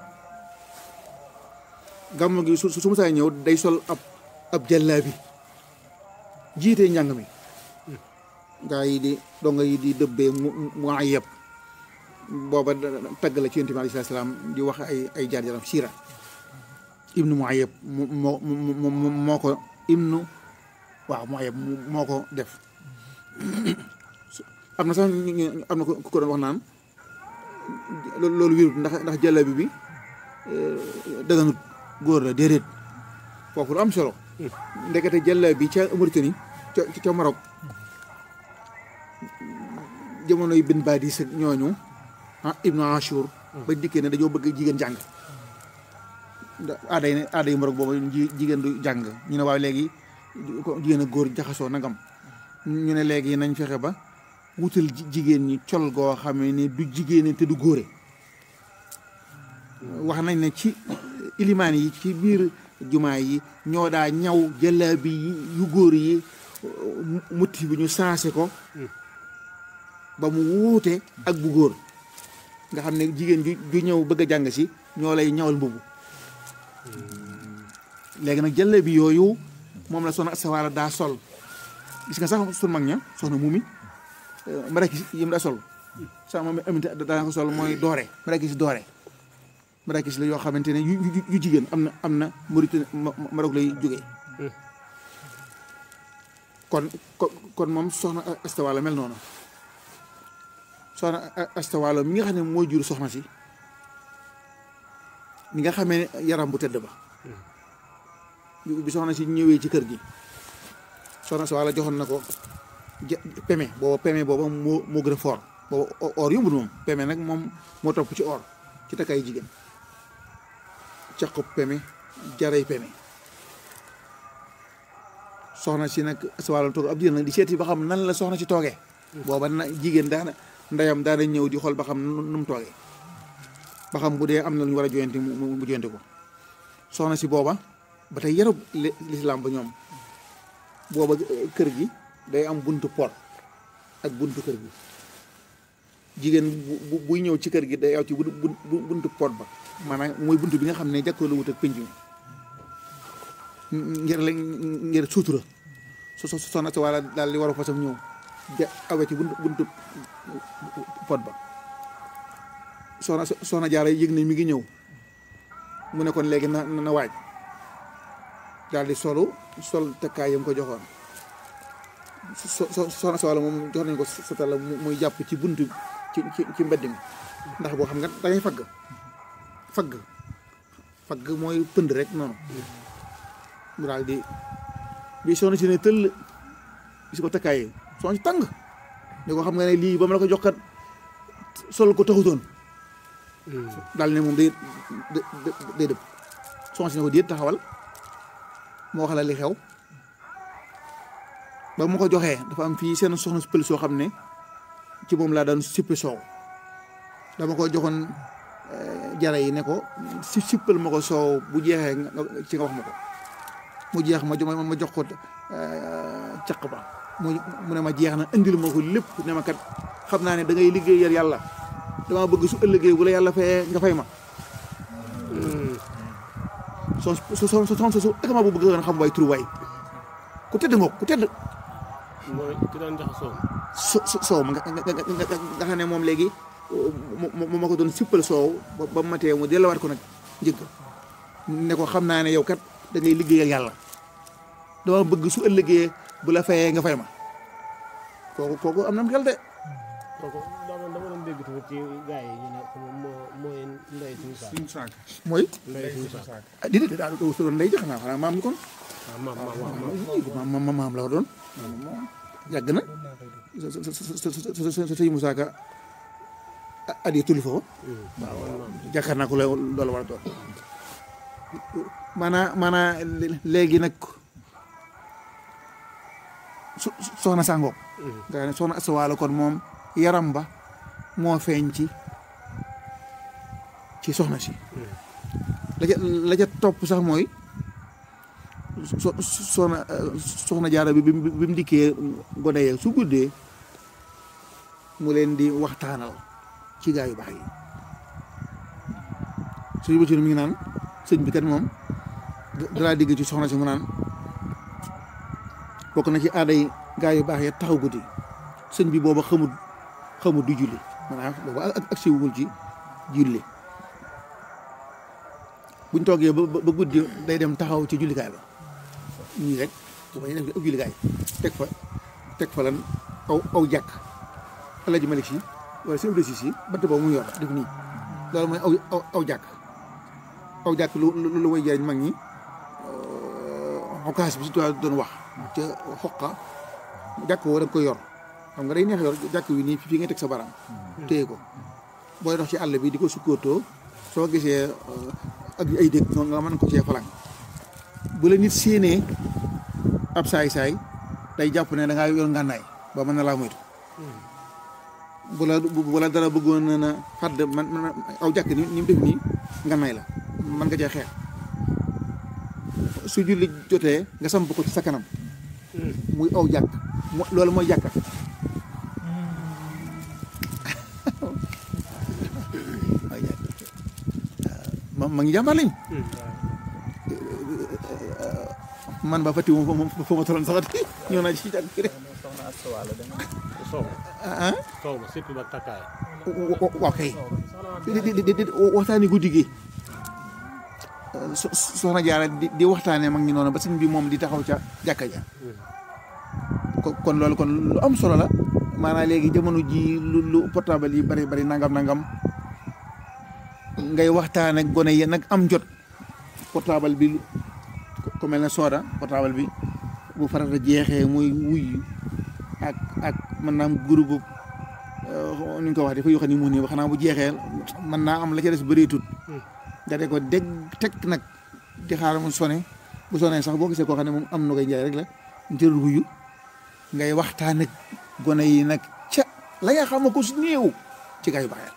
gàmmu gi su su musaa ñëw day sol ab ab jàllaabi jiite njàng mi gaa yi di donga yi di dëbbee mu mu ayeb booba tagg la ci yonent bi alayhi salaam di wax ay ay jaar jaram siira ibnu Muayyab moo moo moo ko ibnu waaw Muayyab moo ko def am na sax am na ko ko doon wax naan loolu wérut ndax ndax jàllabi bi daganut góor la déedéet foofu lu am solo ndekete jàllabi ca Mauritanie ca ca Maroc jamonoy bin badis ak ñooñu ah ibnu Ashur ba dikkee ne dañoo bëgg jigéen jàng aaday ne aaday Maroc boobu jigéen du jàng ñu ne waaw léegi jigéen ak góor jaxasoo nagam ñu ne léegi nañ fexe ba wutal jigéen ñi col goo xam ne du jigéen te du góore wax nañ ne ci ilimaan yi ci biir jumaa yi ñoo daa ñaw jëlaabi yu góor yi motif bi ñu sensé ko ba mu wuute ak bu góor nga xam ne jigéen ju ju ñëw bëgg a jàng si ñoo lay ñawal mbubu léegi nag jëlle bi yooyu moom la soxna astawaala daa sol gis nga sax sun mag ña soxna muumi marakis yi mu daa sol sax moom aminte daa ko sol mooy doore marakis doore marakis la yoo xamante ne yu yu jigéen am na am na Mauritanie Maroc lay jógee kon kon moom soxna astawaala mel noonu soxna astawaala mi nga xam ne mooy jur soxna si mi nga xamee ne yaram bu tëdd ba bi soxna si ñëwee ci kër gi soxna astawaala joxoon na ko peme booba peme booba moo moo gën a fort booba or yombul moom peme nag moom moo topp ci or ci takkaay jigéen caqub peme jaray peme soxna si nag astawaala toog ab diir nag di seeti ba xam nan la soxna si toogee booba na jigéen daana ndeyam daana ñëw di xool ba xam nu mu toogee ba xam bu dee am na lu ñu war a joyante mu mu joyante ko soxna si booba ba tey yarub lislaam ba ñoom booba kër gi day am buntu pot ak buntu kër gi jigéen bu buy ñëw ci kër gi day aw ci buntu pot ba maanaam mooy buntu bi nga xam ne jàkkoo la wut ak penc mi ngir la ngir suutura so so soxna si walla daal di war a fasam ñëw ja awe ci buntu buntu pot ba soxna soxna jaara yëg ne mi ngi ñëw mu ne kon léegi na na waaj daal di solu sol takkaay yam ko joxoon so soxna si walla moom jox nañ ko satala muy jàpp ci buntu ci ci mbedd mi ndax boo xam nga da ngay fagg fagg fagg mooy pënd rek noonu mu daal di bi soxna si ne tëll gis ko takkaay yi soxna si tàng ne ko xam nga ne lii ba ma la ko jox kat sol ko taxutoon daal ne moom day day dëpp soxna si ne ko déet taxawal moo wax la li xew ba ma ko joxee dafa am fii seen soxna si pël soo xam ne ci moom laa daan sippi soow dama ko joxoon jara yi ne ko si sippal ma ko soow bu jeexee ci nga wax ma ko mu jeex ma ma jox ko caq ba mu mu ne ma jeex na indil ma ko lépp ne ma kat xam naa ne da ngay liggéeyal yàlla dama bëgg su ëllëgee bu la yàlla fayee nga fay ma son su son son su akama bu bëgg nga xam waay tur waay ku tedd ngoog ku tedd mooy ki daan joxe soow so soow ma nga nga xam ne moom léegi mu ma ko doon sippal soow ba mu matee mu delluwaat ko nag njëgg ne ko xam naa ne yow kat da ngay liggéeyal yàlla dama bëgg su ëllëgee bu la fayee nga fay ma kooku kooku am na mu xel de kooku dama dama doon dégg tamit ci gars yi ñu ne moo mooy ndey suñu saak suñu saak mooy ndey suñu saak ah di di daal su doon ndey jox naa xanaa maam ñu kon waaw maam maam maam maam maam maam la doon yàgg na sa sa sa sa sa sëñ Moussa Ka adi tulli foofu waaw jàkkaar naa ko la loolu war a doon maanaa maanaa léegi nag su soxna sàngoog nga ne soxna asawaala kon moom yaram ba moo feeñ ci ci soxna si la ca la ca topp sax mooy so soxna soxna jaara bi bi mu dikkee gone yee su guddee mu leen di waxtaanal ci gaa yu baax yi suñu bëccëg mi ngi naan sëñ bi kat moom dalaa digg ci soxna si mu naan bokk na ci aaday gaa yu baax ya taxaw guddi sëñ bi booba xamut xamut di julli maanaam booba ak ak siwul ci julli buñ toogee ba ba guddi day dem taxaw ci jullikaay ba ñii rek bu ma def ab jullikaay teg fa teg fa lan aw aw jàkk Alaaji Malik Si wala sëñ Abdou Si bant boobu mu yor def nii loolu mooy aw aw aw jàkk aw jàkk lu lu lu way jariñ mag ñi xokaas bi si tubaab doon wax ca xoqa jàkk woo da nga koy yor xam nga day neex yor jàkk wi nii fii nga teg sa baram téye ko booy dox ci àll bi di ko sukkootoo soo gisee ak ay dëkk nga mën ko cee falang bu la nit séenee ab saay-saay day jàpp ne da ngaa yor ngànnaay ba mën na laa moytu bu la bu la dara bëggoon na na xadd man man aw jàkk ni ni mu def nii ngànnaay la mën nga cee xeex su julli jotee nga samp ko ci sa kanam muy aw jàkk mo- loolu mooy jàkka aw jàkk ma ma ngi jàmbaar lañ man ba fàtti moom moom foo ma tolloon saxati ñëw naa ci jàkk rek soxna Asta Wala dama sow ah ah sow ma surtout ba takkaay waaw kay di di di di waxtaani guddi gi so soxna jaara di di waxtaanee mag ñi noonu ba sëñ bi moom di taxaw ca jàkka ja ko- kon loolu kon lu am solo la maanaam léegi jamono ji lu lu portable yi bari bari nangam nangam ngay waxtaan ak gone yi nag am jot portable bi ku mel ne sooda portable bi bu farata jeexee muy wuy ak ak mën naa am groupe nu ñu ko wax dafa yoo xam ne mu nii ba xanaa bu jeexee mën naa am la ca des bëreetut nga de ko dégg teg nag di xaar mu sone bu sonee sax boo gisee koo xam ne moom am na koy njaay rek la njërul wuyu ngay waxtaan ak gone yi nag ca la nga xam ne ko su néew ci gayu baaxee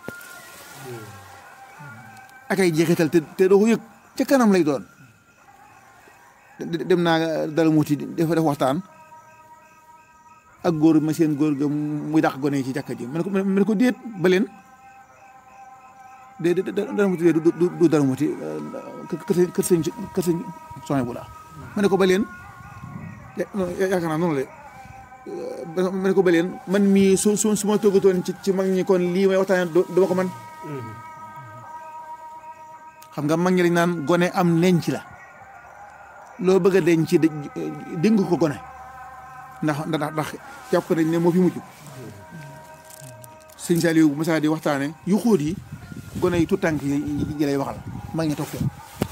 ak ay jeexital te te doo ko yëg ca kanam lay doon de- dem naa dala muuti dafa def waxtaan ak góor ma seen góor ga muy dàq gone yi ci jàkka ji ma ne ko ma ne ko déet ba leen de de dara muti du du du dara muti kër sëñ kër sëñ kër sëñ soné bu la ma ne ko ba leen yaakaar naa noonu la de ma ne ko ba leen man mii su su su ma toggatoon ci ci mag ñi kon lii may waxtaanee du ma ko man xam nga mag ñi lañ naan gone am nenc la loo bëgg a denc dénk ko gone ndax ndax ndax jàpp nañ ne moo fi mujj sëñ Saliou Moussa di waxtaane yu xóot yi gone yi tout tànk yi yi lay waxal mag ñi toog fee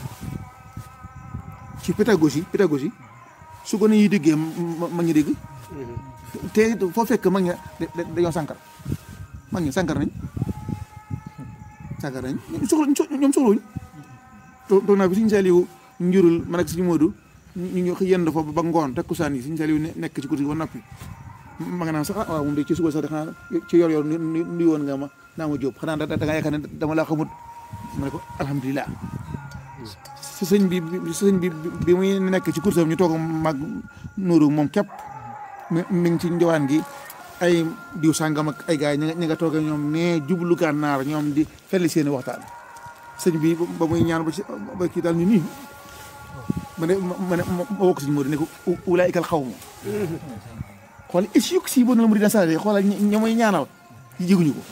ci pédagogie pédagogie su gone yi déggee mag ñi dégg te foo fekk mag ñi dañoo sànkar mag ñi sànkar nañ sànkar nañ soxla ñoom soxlawuñ toog naa bi sëñ Saliou njurul man ak sëñ Modou ñu ñu yend foofu ba ngoon takkusaan yi sëñ Saliou nekk ci kursi ba noppi ma nga naan sax ah waaw moom de ci suba sax de xanaa ci yor yor nuyu woon nga ma naa ma jóob xanaa da da nga yaakaar ne dama laa xamut ma ne ko alhamdulilah si sëñ bi sëñ bi bi muy nekk ci kursam ñu toog mag nuuru moom képp mi mi ngi ci njowaan gi ay diw sàngam ak ay gars yi ñi nga toogee ñoom nee jublu gànnaar ñoom di felli seeni waxtaan sëñ bi ba muy ñaan ba ci ba kii daal ñu nii ma ne ma ne ma wokk sëñ Modou ne ko ulaayikal xaw ma xool is yuk si bon la mu dina sale xoolal ña muy ñaanal jiguñu ko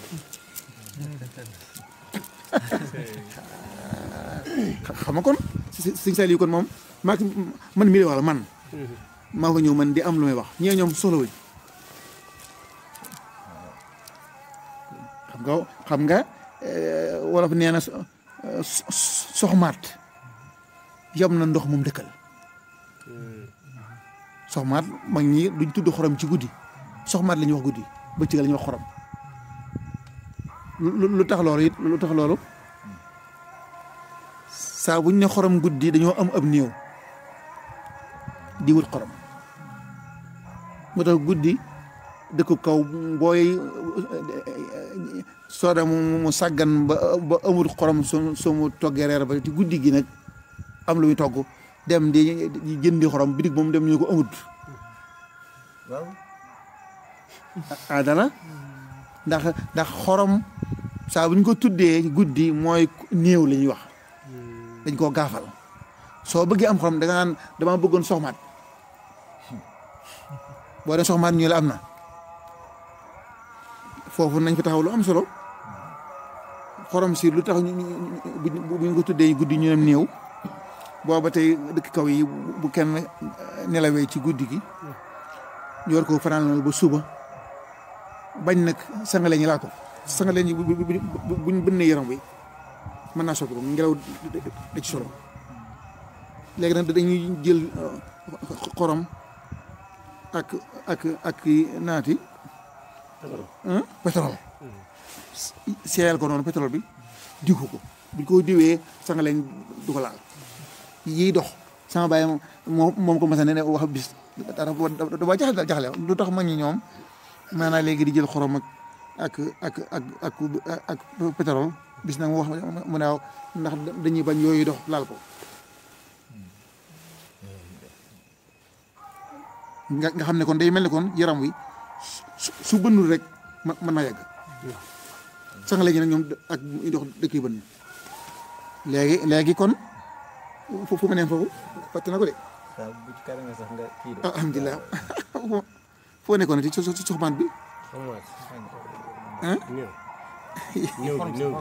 xam nga kon sëñ Saliou kon moom maa man mi wala man maa fa ñëw man di am lu may wax ñee ñoom soxlawuñ xam nga xam nga wolof nee na soxmaat yam na ndox moom dëkkal soxmaat mag ñi duñ tudd xorom ci guddi soxmaat la ñuy wax guddi bëccëg la ñuy wax xorom lu tax loolu it lu tax loolu saa buñ ne xorom guddi dañoo am ab néew di wut xorom moo tax guddi dëkku kaw booy sooda mu mu sàggan ba ba amul xorom su su mu toggee reer ba ci guddi gi nag am lu muy togg dem di jëndi xorom bitig moom dem ñu ko amut waaw ah dana ndax ndax xorom saa bu ñu ko tuddee guddi mooy néew la ñuy wax dañ koo gaafal soo bëggee am xorom da nga naan dama bëggoon soxmaat boo dee soxmaat ñu la am na foofu nañ fa taxaw lu am solo xorom si lu tax bu ñu ko tuddee guddi ñu ne néew booba tey dëkk kaw yi bu kenn nelawee ci guddi gi ñu war ko fanaan ba suba bañ nag sangale ñi laa ko sangale ñi buñ bënnee yaram bi mën naa soppi ko ngelaw da ci solo léegi nag dañuy jël xorom ak ak ak naati pétrole seeyal ko noonu pétrole bi diw ko buñ ko diwee sangaleen du ko laal yiy dox sama bàyyi moom moom ko mas a ne wax bis dara dafa jaxle jaxle lu tax mag ñi ñoom maanaam léegi di jël xorom ak ak ak ak ak ak pétrole bis nag mu wax mu ne ndax dañuy bañ yooyu dox laal ko nga nga xam ne kon day mel ni kon yaram wi su su bënnul rek ma- mën naa yàgg sax léegi nag ñoom ak ndox dëkk yu bënn léegi léegi kon fu fu ma neen foofu fàtte na ko de waaw bu ci kanamee sax nga kii de. alhamdulilah foo nekkoon ci so- so- soxmaan bi xam nga ah ñëw ñëw bi ñëw bi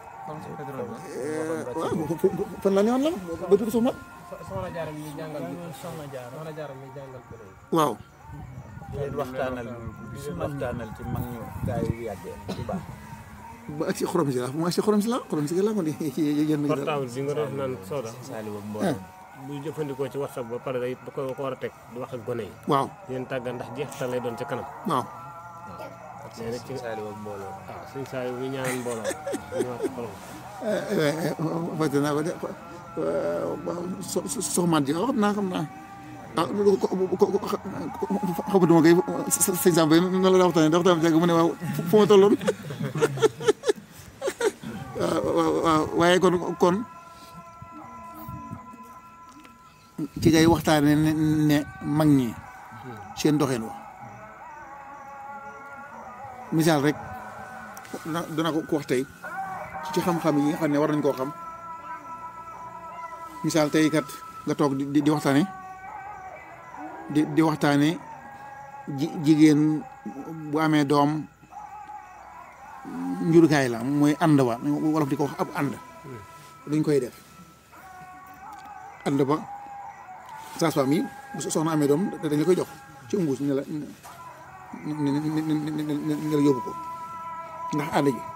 waaw fu- fu- fu- fan la newoon la ba tudd soxmaan soxna jaaram mi jàngal bi soxna jaar soxna jaaram mi jàngal ko waaw di leen waxtaanal di leen waxtaanal ci mag ñu gaa yu yàggee bu baax. ba ak si xorom si la mu ak si xorom si la xorom si la kon yéen portable bi nga doon naan Soda Saliou ak mbooloo. buy jëfandikoo ci whatsapp ba pare day da ko ko war a teg di wax ak gone yi waaw di leen tàggat ndax jeexital lay doon ca kanam waaw nee na ci Saliou ak mbooloo. waaw suñ saa yu ñu ñaanal mbooloo ñu wax xolam fàtte naa ko de so so soxmaan ji waaw xam naa xam naa ah xamatuma kay sëñ Samba na la waxtaanee da waxtaan bi mu ne waaw fu ma tolloon waaw waaw waaye kon kon ci ngay waxtaane ne ne mag ñi seen doxin wa misaal rek dana dana ko ko wax tey ci xam-xam yi nga xam ne war nañ koo xam misaal tey kat nga toog di di waxtaane di di waxtaane ji jigéen bu amee doom njurukaay la mooy ànd ba wolof di ko wax ab ànd duñ koy def ànd ba sage-femme yi bu soxna amee doom dañ la koy jox ci umbuus ne la ne ne ne la yóbbu ko ndax ànd ji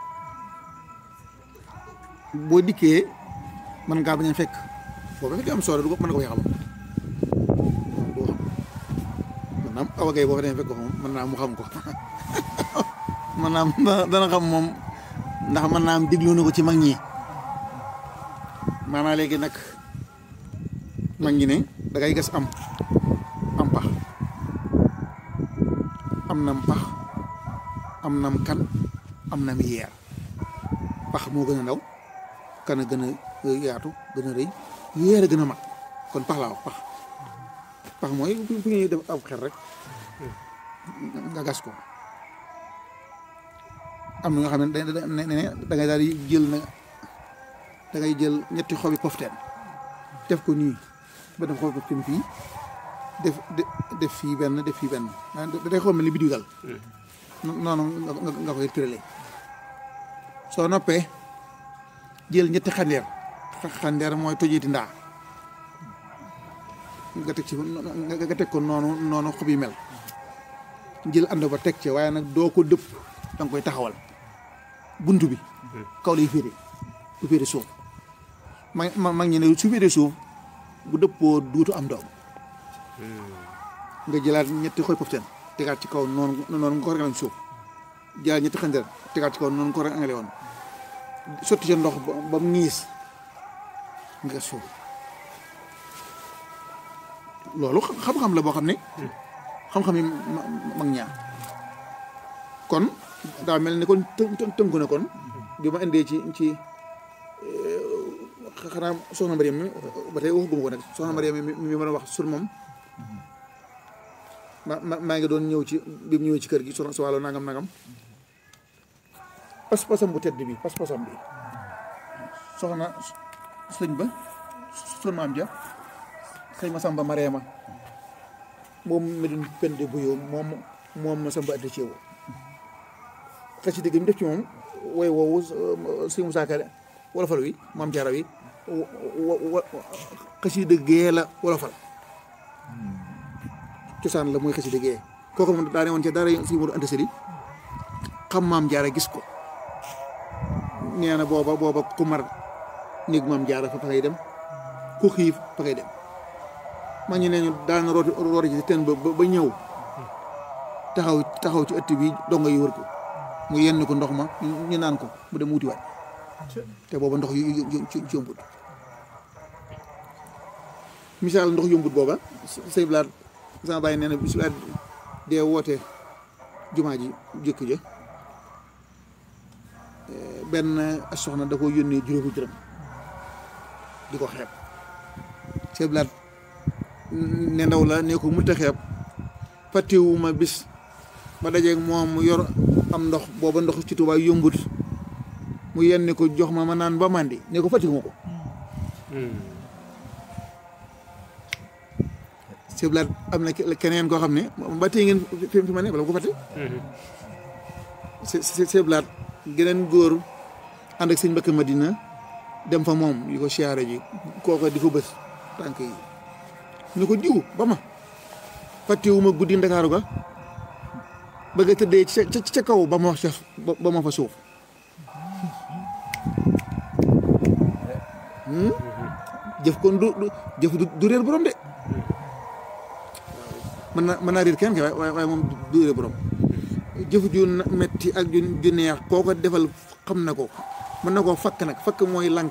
boo dikkee mën ngaa bañ a fekk boo ko fekkee am solo du ko mën na ko yaxam du ko xam maanaam awa gay boo fa demee fekk ko moom mën naa mu xam ko mën naa am dana xam moom ndax mën naa am diglu na ko ci mag ñi maanaam léegi nag mag ñi ne da ngay gas am am pax am nam pax am nam kan am nam yeer pax moo gën a ndaw kan a gën a yaatu gën a rëy yeer a gën a mag kon pax laa wax pax pax mooy fu ñuy def ab xel rek nga gas ko am na nga xam ne da ne ne da ngay daal di jël na da ngay jël ñetti xobi pofteen def ko nii ba def xobi pofteen fii def def fii benn def fii benn da day xool mel ni biddiw dal noonu nga nga koy tëralee soo noppee jël ñetti xandeer xandeer mooy tojiti ndaa nga teg ci nga teg ko noonu noonu xob yi mel jël ànd ba teg ci waaye nag doo ko dëpp da nga koy taxawal bunt bi kaw lay féete du féete suuf ma ma mag ñi ne su féete suuf bu dëppoo duutu am doom nga jëlaat ñetti xoy pofteen tegaat ci kaw noonu noonu nga ko rangale suuf jëlaat ñetti xandeer tegaat ci kaw noonu nga ko rangale woon sotti ca ndox ba mu niis nga suuf loolu xam-xam la boo xam ne xam-xam yi mag ñaar kon daa mel ni kon të tënku ne kon bi ma indee ci ci xanaa soxna Mariam mi ba tey waxaguma ko nag soxna Mariam mi mi mën a wax sur moom ma ma maa ngi doon ñëw ci bi mu ñëwee ci kër gi soxna si wàllu nangam nangam pas-pasam bu tedd bi pas-pasam bi soxna sëñ ba sun maam ja sëñ ma samba mareema moom medun pende bu yow moom moom ma samba addi ceewo xasi dëgg mi def ci moom woy woowu sëñ Musaa Ka wolofal wi maam jaara wi xasi dëggee la wolofal cosaan la mooy xasi dëggee kooku moom daa ne woon ca daara si Moodu Anta Sali xam maam jaara gis ko nee na booba booba ku mar néeg maam jaara fa fa ngay dem ku xiif fa ngay dem ma ñu ne ñu daan rooti rooti ci teen ba ba ñëw taxaw taxaw ci ëtt bi donga yi wër ko mu yenn ko ndox ma ñu naan ko mu dem wuti waat te booba ndox yu yombut misaal ndox yombut booba sëy blaat sama bàyyi nee na bis dee woote jumaa ji jëkk ja benn soxna da ko yónnee juróomi dërëm di ko xeeb sëy blaat ne ndaw la ne ko mënta xeeb fàttewuma bis ba dajeeg moom mu yor am ndox booba ndox ci Tuubaa yombut mu yenni ko jox ma ma naan ba màndi ne ko fàttewuma ko siblaat am na keneen koo xam ne ba tey ngeen fi fi ma ne bala ko fàtte si siblaat geneen góor ànd ak sëñ Mbàkke Madina dem fa moom yi ko siyaare ji kooka di ko bës tànk yi ñu ko jiw ba ma fàttewuma guddi ndakaaru ga bëgg a tëddee ca ca kaw ba ma wax ca ba ma fa suuf jëf kon du jëf du réer borom de mën na mën naa réer kenn ke waaye waaye moom du réer borom jëf ju metti ak ju ju neex koo ko defal xam na ko mën na koo fakk nag fakk mooy lànk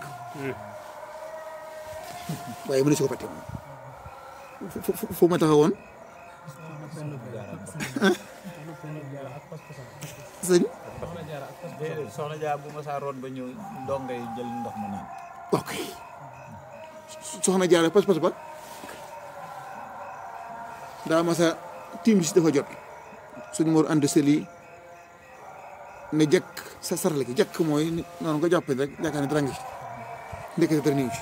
waaye mënu si ko fàtte moom fu ma taxawoon sëñ soxna Dia bu ma saa root ba ñëw ndongo yi jël ndox mu naan. ok soxna jaare pas pas ba daa ma sa tiim si dafa jot suñu mor ànd seli ne jekk sa sarale gi jekk mooy noonu nga jàppe rek yaakaar ne dara ngi ndekete dara niw ci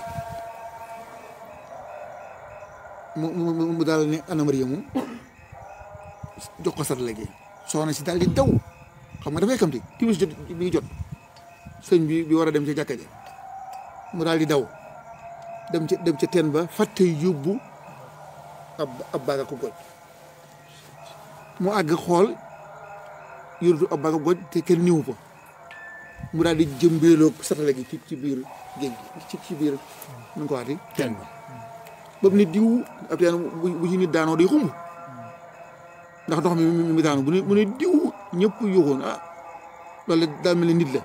mu mu mu daal ne Anna Maria mu jox ko sarale gi soxna si daal di daw xam nga dafay kamti timis jot bi ngi jot sëñ bi bi war a dem ca jàkka ja mu daal di daw dem ca dem ca teen ba fàtte yóbbu ab ab baaga ko goj mu àgg xool yórutu ab baaga goj te kenn niwu ko mu daal di jëmbeeloog satale gi ci ci biir géej gi ci ci biir nu nga ko waxati teen ba boobu nit diw ab teen bu bu ci nit daanoo day xumb ndax ndox mi mi mi daanu bu ne mu ne diw ñëpp yuuxoon ah loolu daa mel ni nit la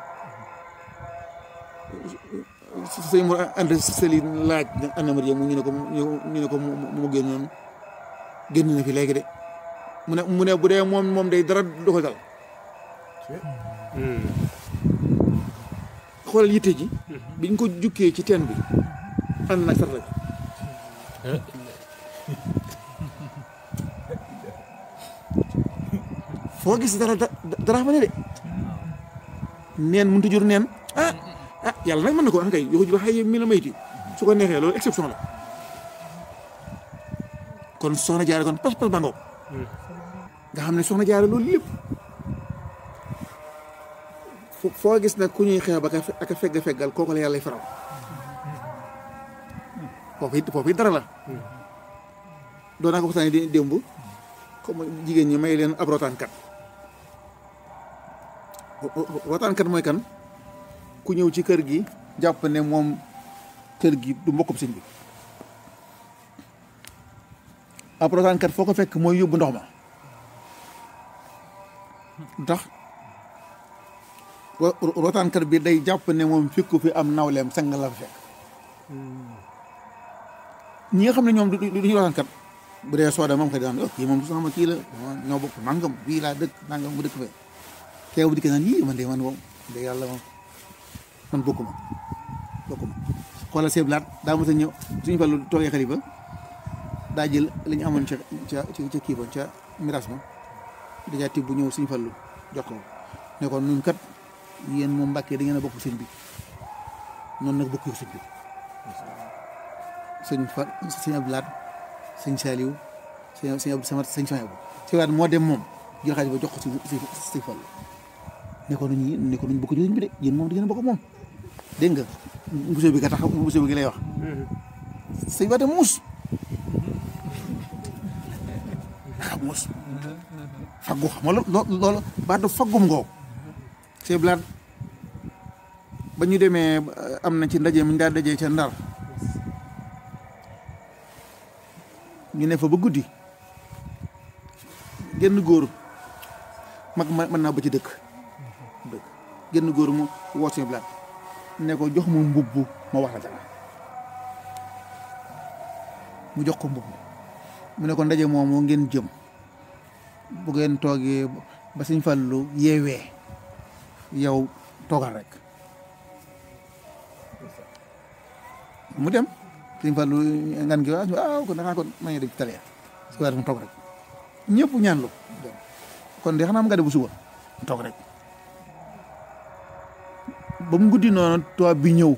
sëñ mu ànd sëli laaj Anna Maria mu ñu ne ko ñu ne ko mu génnoon génn na fi léegi de mu ne mu ne bu dee moom moom day dara du ko dal xoolal yitte ji biñ ko jukkee ci teen bi ànd nag sarla bi foo gis dara dara fa ne de neen mënut a jur neen ah ah yàlla nag mën na ko wax kay yoo ji ba xëy mi la mayti su ko neexee loolu exception la kon soxna jaare kon pas pas ba ngoog nga xam ne soxna jaare loolu lépp foo gis nag ku ñuy xeex ba ak a fegg feggal kooku la yàlla faral foofu it foofu it dara la doon naa ko waxtaanee di démb comme jigéen ñi may leen ab rotaankat rotaankat mooy kan ku ñëw ci kër gi jàpp ne moom kër gi du mbokkub sëñ bi ab rotaankat foo ko fekk mooy yóbbu ndox ma ndax rotaankat bi day jàpp ne moom fekku fi am nawleem sang la fa fekk ñi nga xam ne ñoom du duñu rotaankat bu dee sooda moom xëy daan kii moom sama kii la ñoo bokk nangam bii laa dëkk nangam mu dëkk fee kee bu dikkee naan yii man de man moom de yàlla moom man bokkuma bokkuma xoolal seeb laat daa mos a ñëw suñu fallu toogee xalifa daa jël li ñu amoon ca ca ca kii ba ca miras ma dèjà tibb bu ñëw suñu fallu jox ko ne ko nun kat yéen moom mbàkkee da ngeen a bokk sëñ bi noonu nag bokk sëñ bi sëñ fa sëñ Abdou Lahat sëñ Saliou sëñ sëñ Abdou Samad sëñ Sonia bu si waat moo dem moom jël xaalis ba jox ko si si si fallu ne ko nuñ ne ko nuñ bokk ci sëñ bi de yéen moom da ngeen a bokk moom dégg nga mbusoo bi ka tax mbusoo bi gi lay wax sëñ waate muus ah muus faggu xam nga loolu loolu baatu faggum ngoo c'est blaat ba ñu demee am na ci ndaje mi ñu daa dajee ca ndar ñu ne fa ba guddi genn góor mag ma mën naa ba ci dëkk dëkk genn góor mu woo suñu blaat ne ko jox ma mbubb ma wax la dara mu jox ko mbubb mu ne ko ndaje moomu ngeen jëm bu ngeen toogee ba Sëñ Fallu yeewee yow toogal rek mu dem Sëñ Fallu ngan gi waaw kon danaa ko ma dem ci tale su ko mu toog rek ñëpp ñaan lu kon de xanaa am nga de bu suba toog rek ba mu guddi noonu tubaab bi ñëw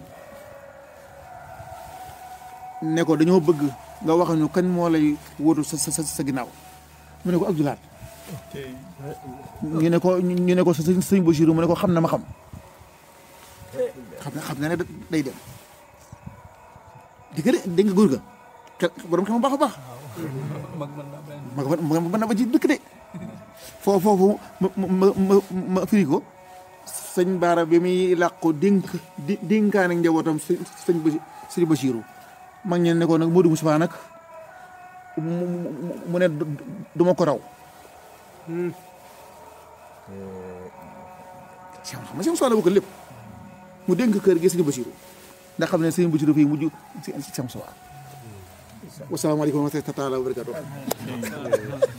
ne ko dañoo bëgg nga wax ñu kañ moo lay wóotu sa sa sa ginnaaw mu ne ko Abdoulaat ñu ne ko ñu ne ko sa sëñ Bachir mu ne ko xam na ma xam xam na xam na ne day dem di nga de dégg nga góor ga ke borom xam baax a baax mag mën naa benn ma ma ma na ba ci dëkk de foofu foofu ma ma ma ma firi ko sëñ Baara bi muy làqu dénk di dénkaane njabootam sëñ sëñ Basi sëñ Basiiru mag ñeen ne ko nag Modou Moussa nag mu mu mu ne du du ma ko raw. si xam nga si Moussa la bokk lépp mu dénk kër gi sëñ Basiiru ndax xam ne sëñ Basiiru fii mujj si si Moussa. wasalaamaaleykum wa rahmatulah wa barakaatuh